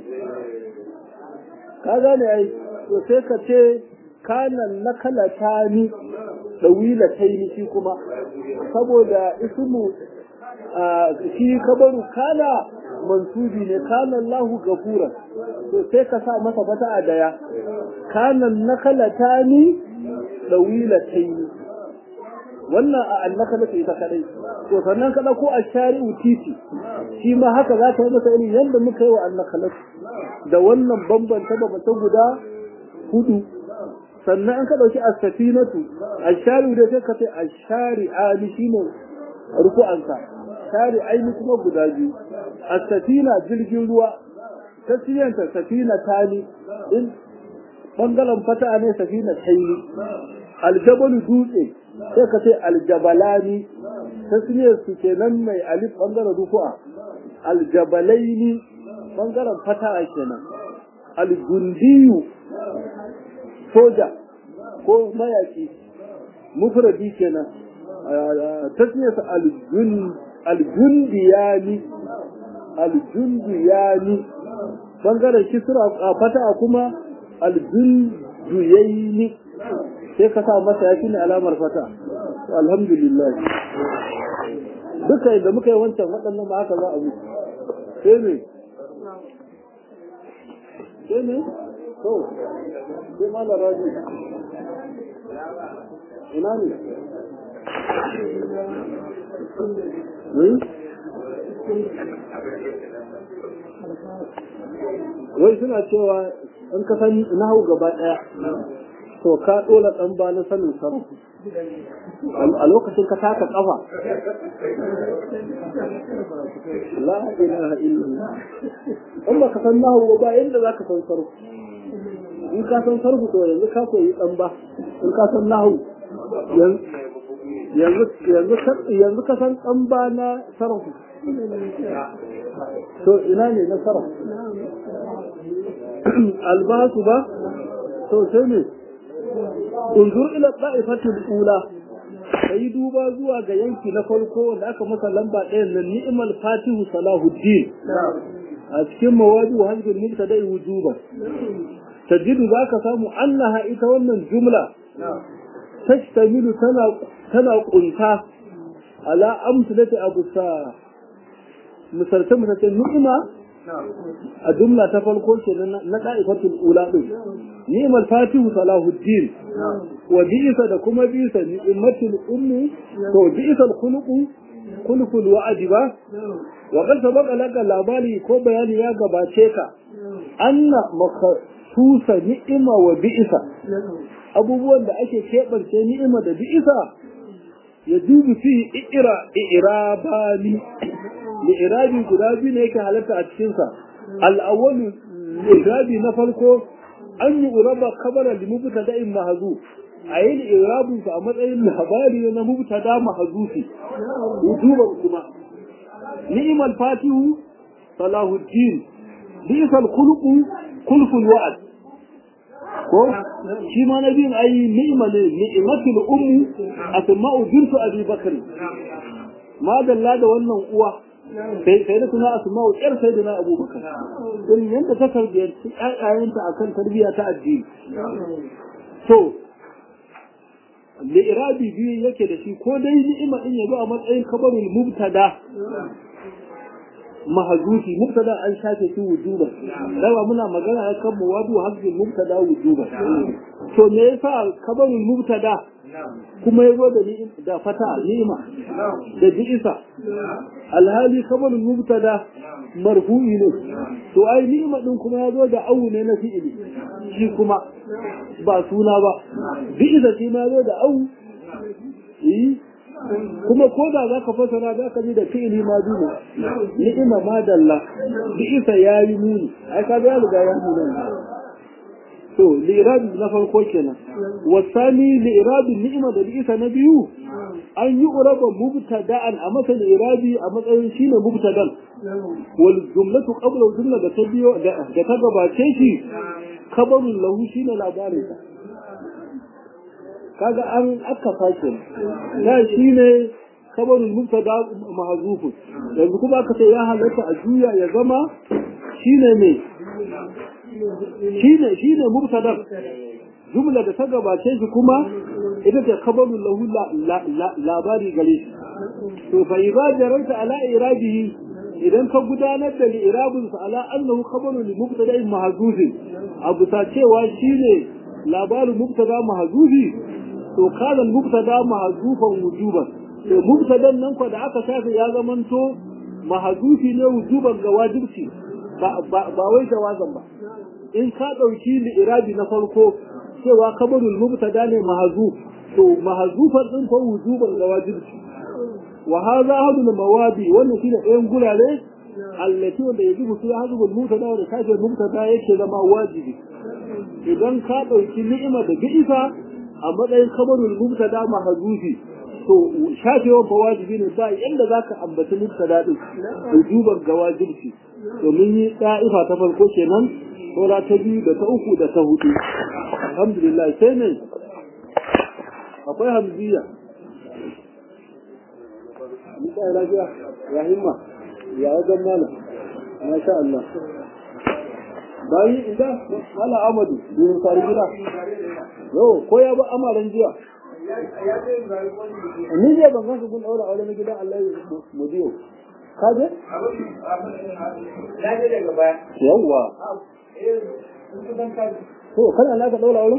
ka gane ai to sai ka ce kanan nakalata ni dawila taini shi kuma saboda ismu shi kabaru kana mansubi ne kana Allahu gafura to sai ka sa masa fata a daya kanan nakalata ni dawila taini wannan a annakalata ita kadai to sannan kada ko a shari'u titi shi ma haka za ka yi masa irin yadda muka yi wa annakalata da wannan bambanta bambanta guda hudu sannan an ka dauki as-safinatu ash-shari'u da sai ka ce ash-shari'ani shine ruku'ansa shari'aini kuma guda biyu as-safina jirgin ruwa tasiyanta safina tani in bangaren fata ne safina taini aljabalu dutse sai ka ce aljabalani tasniyar su kenan mai alif bangaren ruku'a aljabalaini bangaren fata'a kenan algundiyu soja ko mayaki mufradi kenan tasniyarsa aljundiyani aljundiyani bangaren kisra a fata'a kuma aljunduyaini sai ka sa masa ya ne alamar fata alhamdulillah duka da muka yi wancan waɗannan ma haka za a mutu sai ne sai ne to sai mala raji ina ne wai suna cewa in ka san nahu gaba ɗaya to ka ɗola ɗan ba na sanin sarrafa a lokacin ka taka kafa la ilaha illallah in ba ka san nahu ba yadda za ka san sarfu in ka san sarfu to yanzu ka koyi dan ba in ka san nahu yanzu yanzu yanzu ka san dan ba na sarfu to ina ne na sarfu albasu ba to sai ne unzur ila ta'ifatul ula kai duba zuwa ga yanki na farko wanda aka masa lamba ɗayan nan ni'mal fatihu salahuddin a cikin mawadi wa hajjin mubtada'i wujuban tajidu zaka samu annaha ita wannan jumla tashtamilu tana tana kunta ala amsalati abu sa misalta misalta ni'ima a jumla ta farko ke na da'ifatul ula din ni'mal fatihu salahuddin wa bi'sa da kuma bi'sa ni'matul ummi to bi'sa al-khuluqu khuluqul wa'di ba wa qad sabaqa laka labari ko bayani ya gabace ka anna makhsusa ni'ima wa bi'sa abubuwan da ake keɓance ni'ima da bi'sa ya dubu fi i'ira i'rabani li'irabi guda biyu ne yake halatta a cikinsa al'awwalu li'irabi na farko an yi uraba kabara da mubtada'in mahzu a yi li'irabin sa a matsayin labari na mubtada mahzufi wujuban kuma ni'mal fatihu salahuddin bi'sal khuluqu kulful wa'ad ko shi ma nabiyin ayi ni'ma ne ni'matul ummi asma'u bintu abi bakr ma dalla da wannan uwa sai sai da suna asma'u yar sai da na abubakar don yanda ta tarbiyyanci ƴaƴayenta akan tarbiyya ta addini to li'irabi biyu yake da shi ko dai ni'ima din yazo a matsayin kabarul mubtada mahazufi mubtada an shafe shi wujuba dawa muna magana a kan muwadu hazbin mubtada wujuba to me yasa kabarul mubtada kuma yazo da ni da fata ni'ima da bi'isa alhali kabarul mubtada marfu'i ne to ai ni'ima din kuma yazo da awu ne na fi'ili shi kuma ba suna ba bi'isa shi ma yazo da awu kuma ko da za ka fasara za ka ji da fi'ili ma duna ni'ima ma dalla bi isa ya yi muni ai ka ga riga ya muni to li'irabi na farko kenan wasani li'irabi ni'ima da bi isa na biyu an yi uraba mubtada'an a masa li'irabi a matsayin shine mubtadan wal jumlatu qabla jumla da ta biyo da ta gabace shi kabarun lahu shine labarin sa kaga an aka sake da shi ne kabarin mubtada mahzufu yanzu kuma aka ce ya halatta a juya ya zama shine ne shine shine mubtada jumla da ta gabace shi kuma ita ce kabarun lahu labari gare shi to fa idza jaranta ala irabihi idan ka gudanar da li'irabin sa ala annahu khabarun li mubtada'in mahzufin abu ta cewa shine labarin mubtada mahzufi to kana mubtada mahzufan wujuban to mubtadan nan ko da aka shafe ya zamanto mahzufi ne wujuban ga wajibci ba ba wai jawazan ba in ka dauki li'irabi na farko cewa kabarul mubtada ne mahzuf to mahzufan din ko wujuban ga wajibci wa hadha hadu mawadi wannan shine ɗayan gurare allati wanda yajibu su hadu mubtada da kafin mubtada yake zama wajibi idan ka dauki ni'ima da bi'isa a matsayin kabarul mubtada mahzufi to shafewa fa wajibi ne ba yanda zaka ambaci mubtada din wujuban ga wajibi domin yi da'ifa ta farko kenan saura ta biyu da ta uku da ta hudu alhamdulillah sai ne akwai hamziya Musa ya lafiya ya himma ya wajen mana masha Allah bayi inda mala amadu durin sari gida yau ko ya ba amaran jiya ni ne ban gansu kun daura aure na gidan Allah ya mu biyo ka je Ya je daga baya. yawwa Eh, sun kusan kaji. to kana na ka daura aure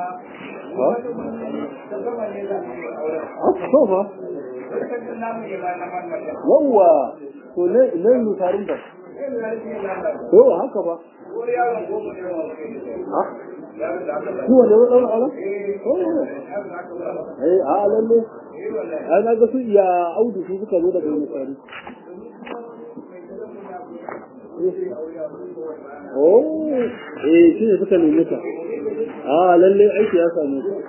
Ta gama ne za mu yi auren. a to fa Lokacin namu ne ba na marmata. yawwa to ne ne mu tarin da Yin larfi ne na to haka ba Ko yaron goma ne wa kai. ha Yaron da aka ba. ku wanda ya daura aure Eh, oh yaron da aka ba. eh a lalle Eh, wallahi. ai na ga su iya audu su suka zo daga misali oh eh shi ne suka nemi ta a lalle aiki ya same ka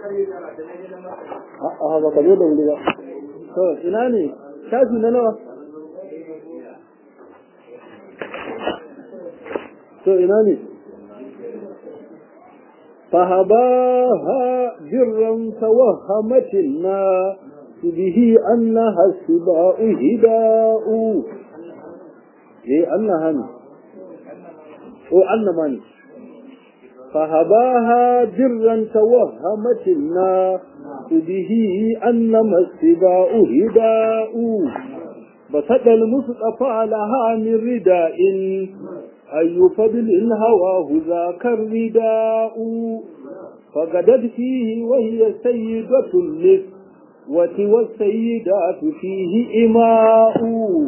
a a ba ka zo da wuri ba to ina ne shafi na nawa to ina ne فهباها برا توهمت الناس به أنها السباء هداء إيه أنها ني أو أن ماني فهباها برا توهمت الناس به أنما السباء هداء بسد المصطفى لها من رداء أي فضل هواه ذاك الرداء فقدت فيه وهي سيدة النسوة والسيدات فيه إماء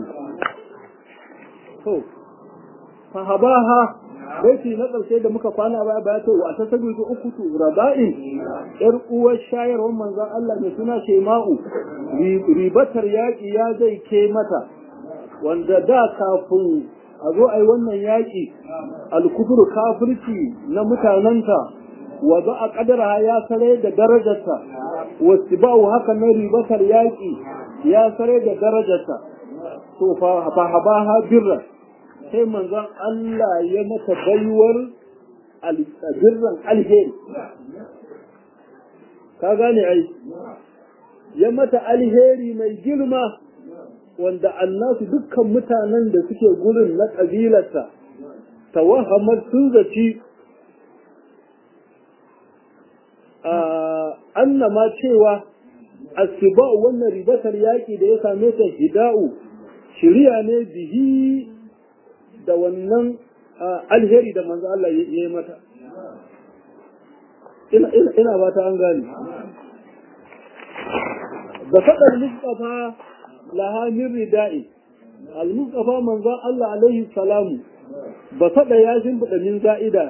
fahabaha baiti na ƙarshe da muka kwana baya baya to wa ta sabi ga uku tu raba'in yar uwar shayarwar manzon Allah mai suna Shema'u ribatar yaƙi ya zai ke mata wanda da kafin a zo ai wannan yaƙi alkufru kafirci na mutanenta wa za a kadara ya sare da darajarta wasu ba'u haka na ribatar yaƙi ya sare da darajarta to fa habaha birra sai manzon Allah ya mata baiwar birran alheri ka gane ai ya mata alheri mai girma wanda annasu dukkan mutanen da suke gurin na ƙabilarsa tawahamar sun zaci annama cewa asiba wannan ribatar yaƙi da ya same ta hida'u shirya ne bihi da wannan alheri da manzo Allah ya yi mata ina ba ta an gane da faɗar mustafa laha min rida'i al-mustafa manzo Allah alaihi salamu ba faɗa ya shimfiɗa min za'ida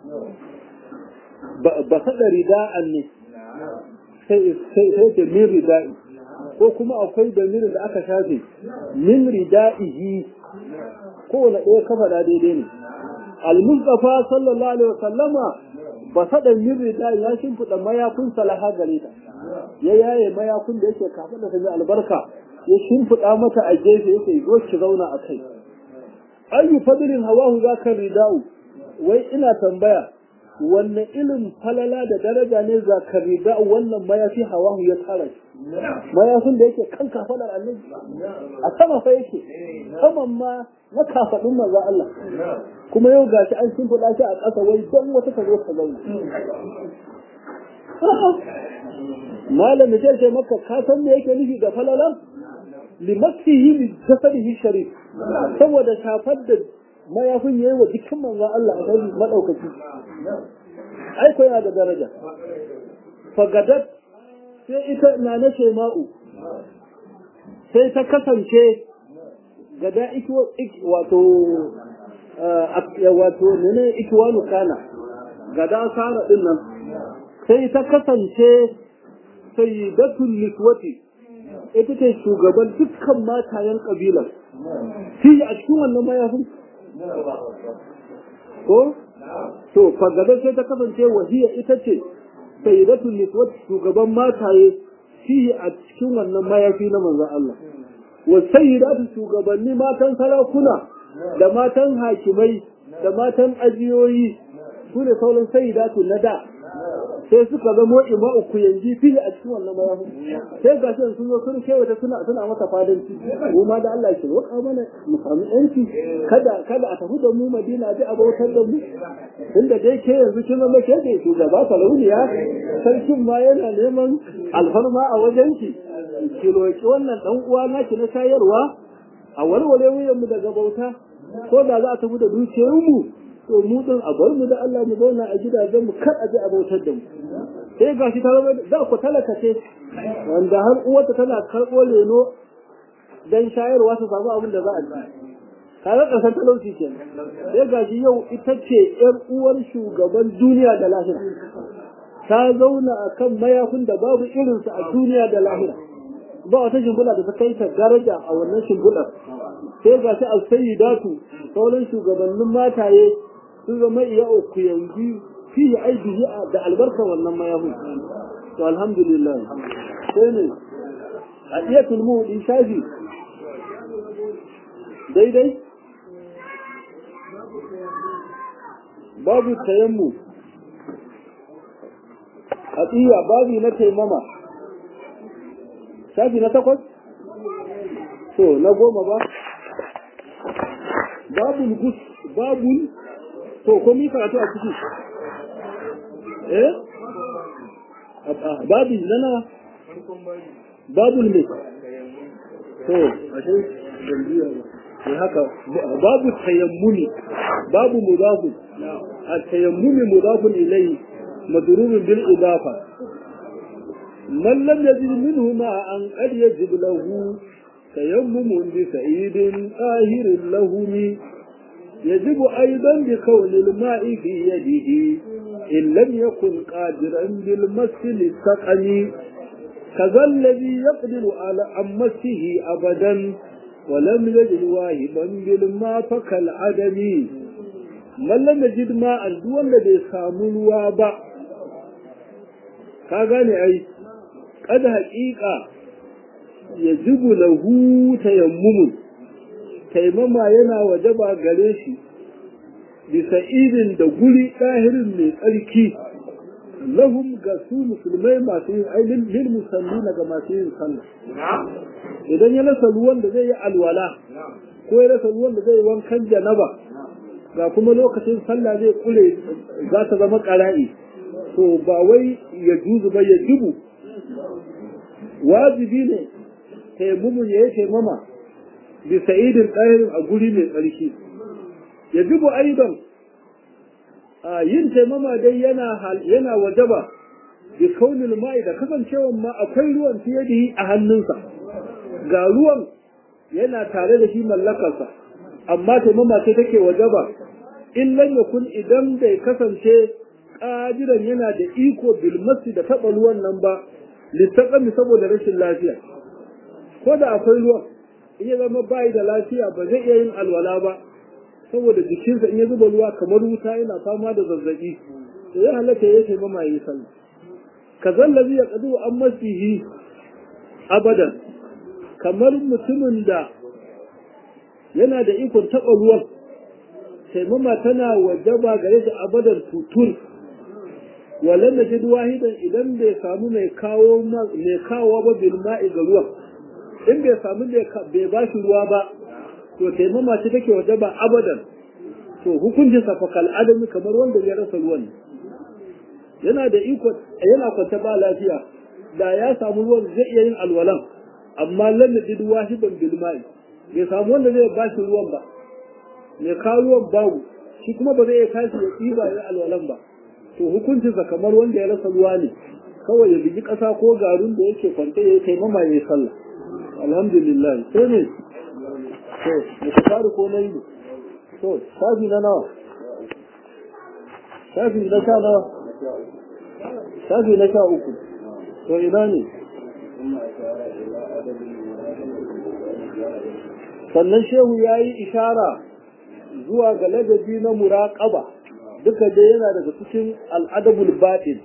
ba faɗa rida'an ne sai sai min rida'i ko kuma akwai damirin da aka shafe min rida'ihi kowane ɗaya ka faɗa daidai ne al-mustafa sallallahu alaihi wasallama ba saɗa min rida ya shimfiɗa mayakun salaha gare ta ya yaye mayakun da yake kafa da sanya albarka ya shimfiɗa mata a gefe yake zo ki zauna a kai ayu fadlin hawahu zaka ridau wai ina tambaya wanne ilin falala da daraja ne zakar ridau wannan mayafi hawahu ya tara shi mayafin da yake kan kafaɗar annabi a sama fa yake saman ma na kafaɗin maza Allah kuma yau gashi an shimfiɗa shi a ƙasa wai don wata ka zo ka zauna malam da ce maka ka san me yake nufi da falala limaksihi li jasadihi sharif saboda shafar da mayafin yayi wa jikin manzon Allah a kai madaukaki ai ko yana da daraja fagadat sai ita na na shema'u sai ta kasance gada wato wato ne ikiwanu kana gada sara din nan sai ta kasance sayyidatul niswati ita ce shugaban dukkan matayen kabilar shi a cikin wannan mayafin ko to fagada sai ta kasance wahiya ita ce sayyidatul niswati shugaban mataye shi a cikin wannan mayafi na manzon Allah wa sayyidatu shugabanni matan sarakuna da matan hakimai da matan ajiyoyi su ne sauran sayyidatu na da sai suka zamo ima uku yanzu fili a cikin wannan mayafi sai ga shi sun zo sun kewata suna suna mata fadanci mu ma da Allah shi roƙa mana mu samu yanci kada kada a tafi da mu Madina ji abautar da mu tunda dai ke yanzu kin zama ke da shugaba sarauniya sarkin ma yana neman alfarma a wajen ki ki roƙi wannan dan uwa naki na shayarwa a warware wuyan mu daga bauta ko da za a tafi da dukiyar mu to mu din a bar mu da Allah mu zauna a gidajen mu kar a ji abautar da mu sai gashi ta zama da ku talaka ce wanda har uwarta tana karɓo leno dan shayarwa su samu abin da za a ci kaga ƙasar talauci ke sai gashi yau ita ce ƴar uwar shugaban duniya da lahira ta zauna a kan mayafin da babu irinsa a duniya da lahira ba wata shimfiɗa da ta kai ta daraja a wannan shimfiɗar sai gashi al-sayyidatu sauran shugabannin mataye sun zama iya uku yanzu fiye aibihi da albarkar wannan mayahun to alhamdulillah sai ne a iya tulmu in shafi daidai babu tayammu a tsiya babu na taimama shafi na takwas to na goma ba babul gus babul to ko mi karatu a ciki eh babi nana babu ne to ashe jambiya ne haka babu tayammuni babu mudafu at-tayammuni mudafun ilayhi madrubun bil idafa man lam yajid minhu ma an qad yajib lahu tayammum bi sa'idin ahirin lahumi يجب أيضا بكون الماء في يده إن لم يكن قادرا بالمس للسقم كذا الذي يقدر على أمسه أبدا ولم يجد واهبا بالماء فكالعدم من لم يجد ماء دون الذي سامن وابع كاغاني أي قد حقيقة يجب له تيمم taimama yana wajaba gare shi bisa idin da guri ɗahirin mai tsarki lahum ga su musulmai masu yin ainihin lil musalli ga masu yin sallah idan ya rasa ruwan da zai yi alwala ko ya rasa ruwan da zai yi wankan janaba ga kuma lokacin sallah zai kule za ta zama ƙara'i to ba wai ya juzu ba ya jibu wajibi ne taimumun ya yi taimama bisa'idin ɗahirin a guri mai tsarki ya jibu aidan a yin taimama dai yana wajaba bi kaunin ma'i da kasancewan ma akwai ruwan fiye da yi a hannunsa ga ruwan yana tare da shi mallakarsa amma taimama ce take wajaba in lam yakun idan bai kasance ƙadiran yana da iko bilmasi da taɓa ruwan nan ba littaƙami saboda rashin lafiya ko da akwai ruwan in ya zama bayi da lafiya ba zai iya yin alwala ba saboda jikinsa in ya zuba ruwa kamar wuta yana fama da zazzabi to ya halatta ya ce mama yi sallah ka zallabi ya kadu an masihi abadan kamar mutumin da yana da ikon taɓa ruwan taimama tana wajaba gare shi abadan tutur walan da jid wahidan idan bai samu mai kawo mai kawo ba bil ma'i ga ruwan in bai samu bai ba shi ruwa ba to taimama ce take waje ba abadan to hukuncin sa fakal adami kamar wanda ya rasa ruwan yana da iko yana kwanta ba lafiya da ya samu ruwan zai iya yin alwalan amma lam yajid wahidan bil ma'i bai samu wanda zai ba shi ruwan ba mai kawo ruwan babu shi kuma ba zai kashi ya tsiba ya alwalan ba to hukuncin sa kamar wanda ya rasa ruwa ne kawai ya bigi ƙasa ko garin da yake kwanta ya taimama ya yi sallah alhamdulillah sai ne to da faru ko na yi to shafi na nawa shafi na sha nawa shafi na sha uku to ina ne sannan shehu ya yi ishara zuwa ga ladabi na muraƙaba duka dai yana daga cikin al'adabul batin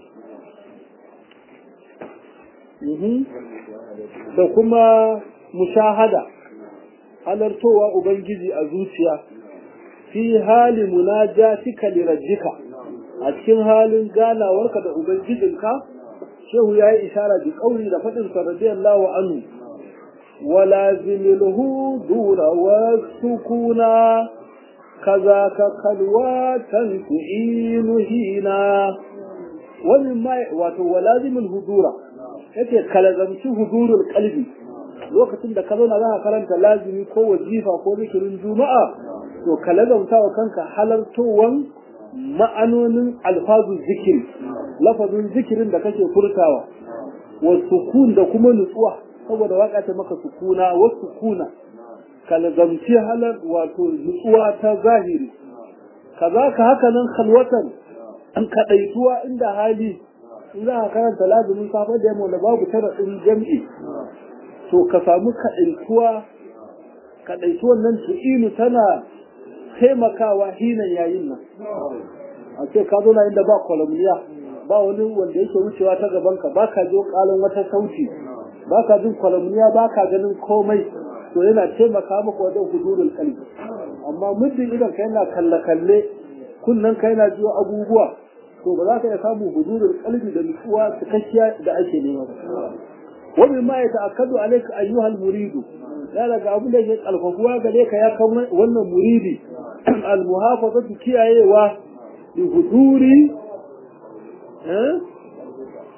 da kuma mushahada halartowa ubangiji a zuciya fi hali munajatika li rabbika a cikin halin ganawarka da ubangijinka shehu yayi ishara bi kauli da fadin sa radiyallahu anhu walazimilhu dura wa sukuna kaza ka kalwatan tu'inu hina wani mai wato walazimul hudura yake kalazamci hudurul qalbi lokacin da ka zauna za ka karanta lazimi ko wazifa ko zikirin juma'a to ka lazamta wa kanka halartowan ma'anonin alfazu zikiri lafazin zikirin da kake furtawa wa sukun da kuma nutsuwa saboda waka ta maka sukuna wa sukuna ka lazamci halar wato nutsuwa ta zahiri kaza ka haka nan khalwatan an kadaituwa inda hali in za ka karanta lazumin safe da yamma da babu tara din jam'i to ka samu kaɗaituwa kaɗaituwan nan tu'inu tana taimakawa hinan yayin nan a ce ka zo na inda ba kwalamniya ba wani wanda yake wucewa ta gabanka ba ka jo ƙalin wata sauti ba ka jin kwalamniya ba ka ganin komai to yana taimaka maka wajen hudurul kalbi amma muddin idan ka yana kalle-kalle kunnen ka yana jiwa abubuwa to ba za ka iya samun hudurul kalbi da nutsuwa cikakkiya da ake nema ba ومما يتأكد عليك أيها المريد لا لك أبو لك الخفوة عليك يا كون وانا مريدي المحافظة كي أيوة بحضور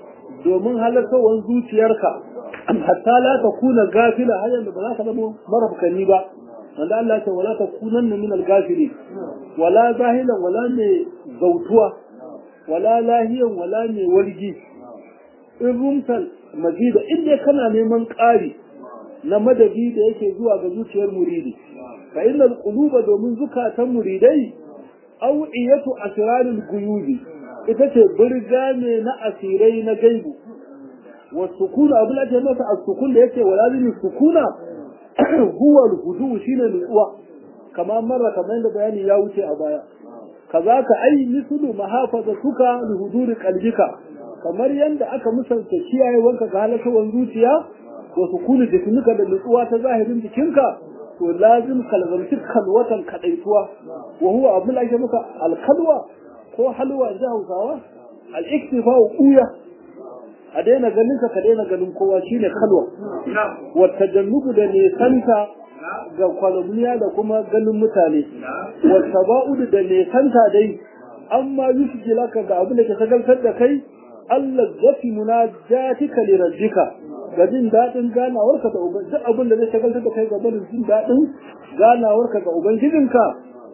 domin halartawar zuciyarka hatta la ta kuna gafila har yanzu ba za ka zama marafkani ba wanda Allah ce wala ta kunan min al-gafili wala zahilan wala ne zautuwa wala lahiyan wala ne wargi in rumtal mazida inda kana neman ƙari na madadi da yake zuwa ga zuciyar muridi fa innal quluba domin zukatan muridai awiyatu asrarul guyubi ita ce birga ne na asirai na gaibu wa sukuna abu da masa as-sukun da yake wala zini sukuna huwa al-hudu shine nutsuwa kamar marra kamar da bayani ya wuce a baya kazaka ai mislu mahafazatuka li huduri qalbika kamar yanda aka musanta kiyayewanka ga halakawan zuciya wa sukuni jikinka da nutsuwa ta zahirin jikinka to lazim kalzamci kalwatan kadaituwa wa huwa abin da ake muka alkalwa ko halwa ji hausawa al-iktifa uya a daina ganin ka ka daina ganin kowa shine kalwa wa tajannubu da nesanta ga kwalumniya da kuma ganin mutane wa taba'udu da nesanta dai amma yusjilaka ga abin da ke sagaltar da kai Allah zafi munajatika li rabbika ga jin daɗin ganawarka da uban duk abin da zai shagaltar da kai gaba da jin daɗin ganawarka ga ubangijinka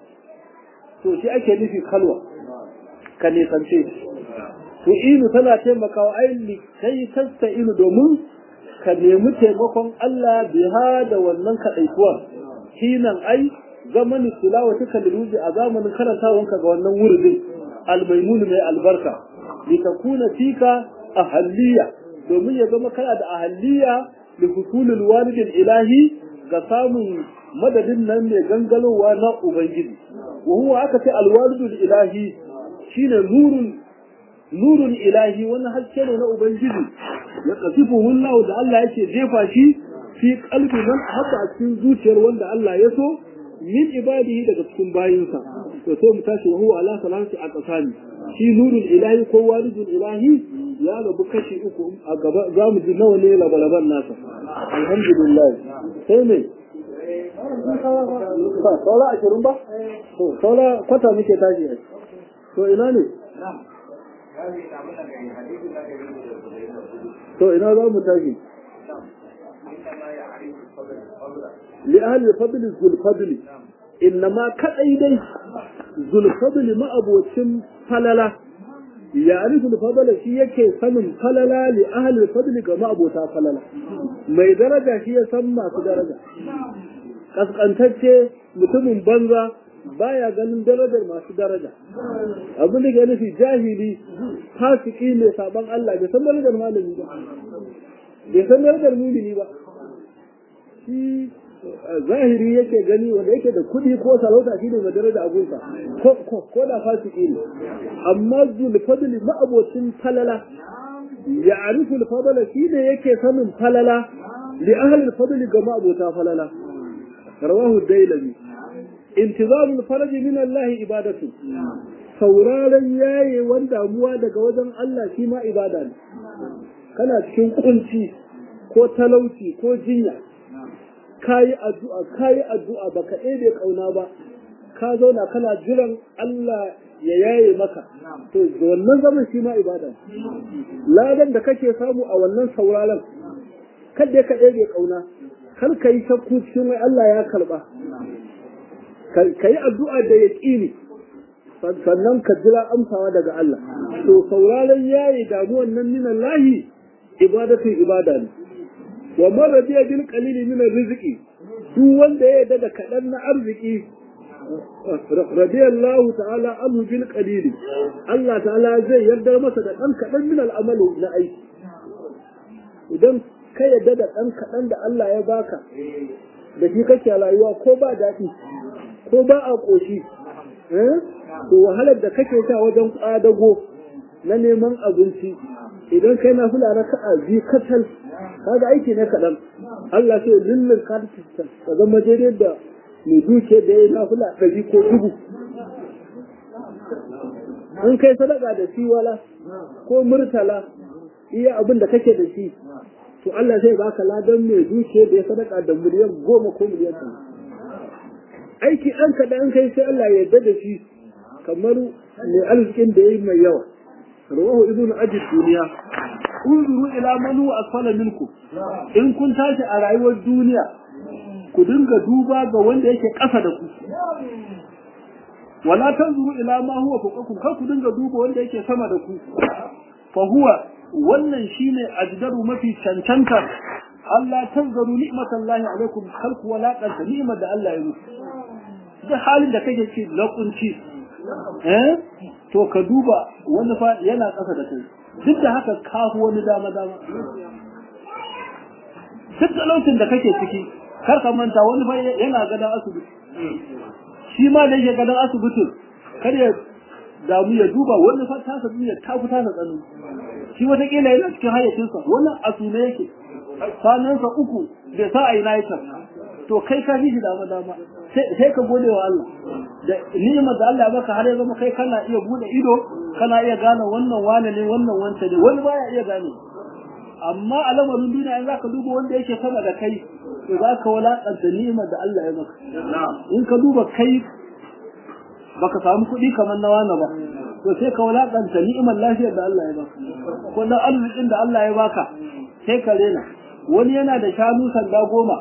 to shi ake nufi kalwa ka nisance to inu tana taimakawa ainihi kai tasta inu domin ka nemi taimakon Allah biha da wannan kaɗaikuwar hinan ai zamanin tilawa tuka liruji a zamanin karantawanka ga wannan wurin almaimunu mai albarka litakuna fika ahaliya domin ya zama kana da ahaliya da husulul walidin ilahi ga samun madadin nan mai gangalowa na ubangiji wa huwa aka ce alwalidul ilahi shine nurun nurun ilahi wannan haske ne na ubangiji ya kasifu hullahu da Allah yake jefa shi fi qalbi man habba a cikin zuciyar wanda Allah ya so min ibadihi daga cikin bayinsa to sai mu tashi wa huwa ala salati a kasani shi nurul ilahi ko walidul ilahi ya rabu kashi uku a gaba za mu ji nawa ne labalaban nasa alhamdulillah sai ne saura ashirin ba to saura kwata muke tashi to ina ne to ina za mu tashi li ahli fadli zul fadli innama kadai dai zul fadli ma abocin falala ya arifu fadala shi yake sanin falala li ahli fadli ga ma'abota falala mai daraja shi ya san masu daraja kaskantacce mutumin banza baya ganin darajar masu daraja abin da ke nufi jahili fasiki mai saban Allah bai san darajar malami ba bai san darajar mumini ba shi zahiri yake gani wanda yake da kuɗi ko sarauta shi ne mai daraja abunsa ko da fasiki ne amma zulfadli ma'abocin falala ya arifu fadala shi ne yake sanin falala li ahli fadli ga ma'abota falala rawahu dailami intizamul faraji min Allah ibadatu sauraron yaye wanda damuwa daga wajen Allah shi ma ibada ne kana cikin kunci ko talauci ko jinya kayi addu'a kayi addu'a baka ɗebe kauna ba ka zauna kana jiran Allah ya yaye maka to da wannan zaman shi ma ibada ladan da kake samu a wannan sauraron kada ka ɗebe kauna kar ka yi shakku cikin wai Allah ya karba ka yi addu'a da yaƙini sannan ka jira amsawa daga Allah to sauraron yayi damuwan nan minan lahi ibadatin ibada ne wa man radiya bil qalili min rizqi duk wanda ya yarda da kaɗan na arziki radiyallahu ta'ala anhu bil qalili Allah ta'ala zai yarda masa da ɗan kaɗan min al'amali na aiki idan ka yarda da ɗan kaɗan da Allah ya baka da shi kake rayuwa ko ba daɗi ko ba a ƙoshi to wahalar da kake sha wajen ƙwadago na neman abinci idan kai na fula na ka'a biyu kacal kaga aiki ne kaɗan Allah sai lullun ka ka zama daidai da mai duke da ya na fula ɗari ko dubu an kai sadaka da shi wala ko murtala iya abin da kake da shi to Allah zai baka ladan mai duke da ya sadaka da miliyan goma ko miliyan ɗari aiki ɗan kaɗan kai sai Allah ya yarda da shi kamar mai arzikin da ya yi mai yawa rawahu ibnu ajid duniya unzuru ila man huwa asfala minkum in kun tashi a rayuwar duniya ku dinga duba ga wanda yake ƙasa da ku wala tanzuru ila ma huwa fawqakum kar ku dinga duba wanda yake sama da ku fa huwa wannan shine ajdaru mafi cancantar Allah tanzaru ni'matallahi alaikum kar ku walaqanta ni'mar da Allah ya muku duk halin da kake ci lakunci eh to ka duba wani fa yana ƙasa da kai duk da haka kafu wani dama dama duk talaucin da kake ciki kar ka manta wani fa yana gadon asibiti shi ma da yake gadon asibitin kar ya damu ya duba wani fa ta sabu ya ta fita da tsanu shi wataƙila yana cikin hayyacinsa wannan asune yake sanansa uku bai sa a yi na to kai ka fi shi dama dama sai ka gode wa Allah da ni'imar da Allah ya baka har ya zama kai kana iya bude ido kana iya gane wannan wane ne wannan wanta ne wani baya iya gane amma a lamarin duniya in zaka duba wanda yake sama da kai to zaka walakanta ni'imar da Allah ya maka in ka duba kai baka samu kuɗi kamar na wani ba to sai ka walakanta ni'imar lafiyar da Allah ya baka ko na arzikin da Allah ya baka sai ka rena wani yana da shanu sanda goma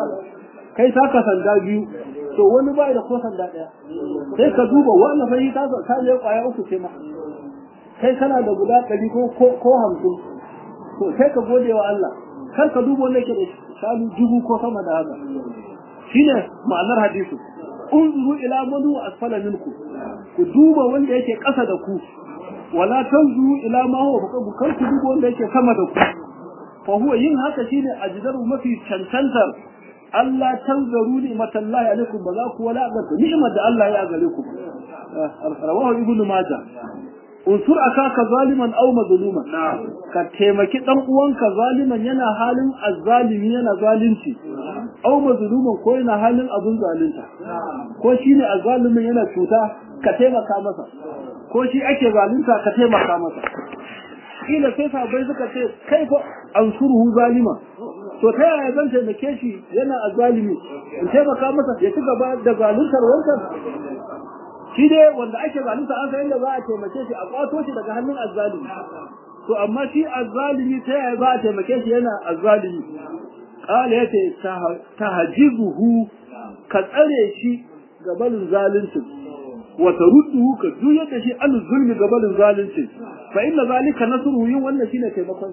kai saka sanda biyu to wani bai da ko sanda daya sai ka duba wannan fa ta ta ne kwaya uku ce ma kai kana da guda ɗari ko ko hamsin to sai ka gode wa Allah kar ka duba wanda yake da shanu dubu ko sama da haka shine ma'anar hadisi unzuru ila man huwa asfala minkum ku duba wanda yake ƙasa da ku wala tanzuru ila ma huwa fawqa kar ku duba wanda yake sama da ku fa huwa yin haka shine ajdaru mafi cancantar Allah tanzaru ni'matallahi alaikum ba za ku wala ga ni'mar da Allah ya gare ku rawahu ibnu majah unsur akaka zaliman aw mazluman ka taimaki dan uwanka zaliman yana halin azzalimi yana zalunci aw mazluman ko yana halin abun zalunta ko shine azzalimin yana cuta ka taimaka masa ko shi ake zalunta ka taimaka masa kila sai sabai suka ce kai fa ansuruhu zalima to ta yaya zan taimake shi yana azzalimi in taimaka masa ya ci gaba da zaluntar wancan shi dai wanda ake zalunta an san yadda za a taimake shi a kwato shi daga hannun azzalimi to amma shi azzalimi ta yaya za a taimake shi yana azzalimi kala yace tahjibuhu ka tsare shi gabalin zalunci wa tarudduhu ka juyar da shi an zulmi gabalin zalunci fa inna zalika nasruhu yin wannan shine taimakon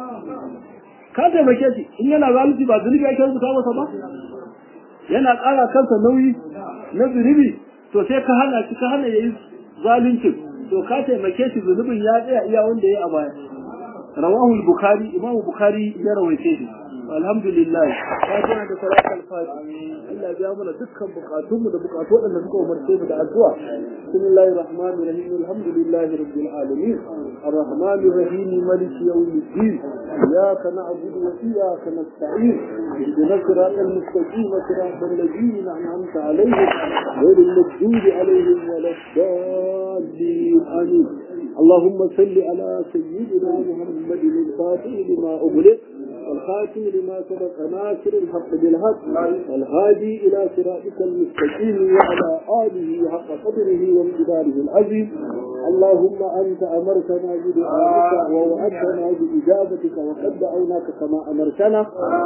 ka taimake shi in yana zalunci ba zunubi ake rubuta masa ba yana ƙara kansa nauyi na zunubi to sai ka hana shi ka hana yayi zalunci to ka taimake shi zunubin ya tsaya iya wanda yayi a baya rawahu al-bukhari imamu bukhari ya rawaice shi alhamdulillah fatiha da salat al-fatiha Allah ya biya mana dukkan bukatunmu da bukatu wadanda suka umarce mu da addu'a bismillahir rahmanir rahim alhamdulillahi rabbil alamin arrahmanir rahim maliki yawmiddin iyyaka na'budu wa iyyaka nasta'in ihdinas siratal mustaqim siratal ladzina an'amta alaihim ghayril maghdubi alaihim waladdallin amin اللهم صل على سيدنا محمد الفاتح لما أغلق والخاتم لما سبق ناصر الحق بالحق والهادي إلى صراطك المستقيم وعلى آله حق قدره وامتداره العظيم اللهم أنت أمرتنا بدعائك ووعدتنا بإجابتك وقد دعوناك كما أمرتنا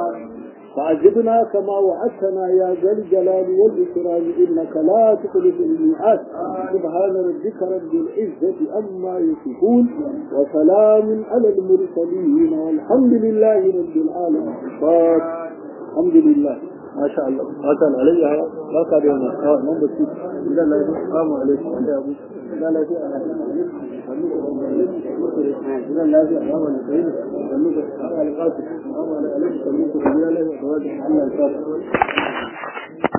فعجبنا كما وعدتنا يا ذا الجلال والإكرام إنك لا تخلف الميعاد سبحان ربك رب العزة أما يصفون وسلام على المرسلين والحمد لله رب العالمين الحمد لله ما شاء الله هذا علي لا كان يوم اه من بس لا لا السلام عليكم يا ابو لا لا لا لا لا لا لا لا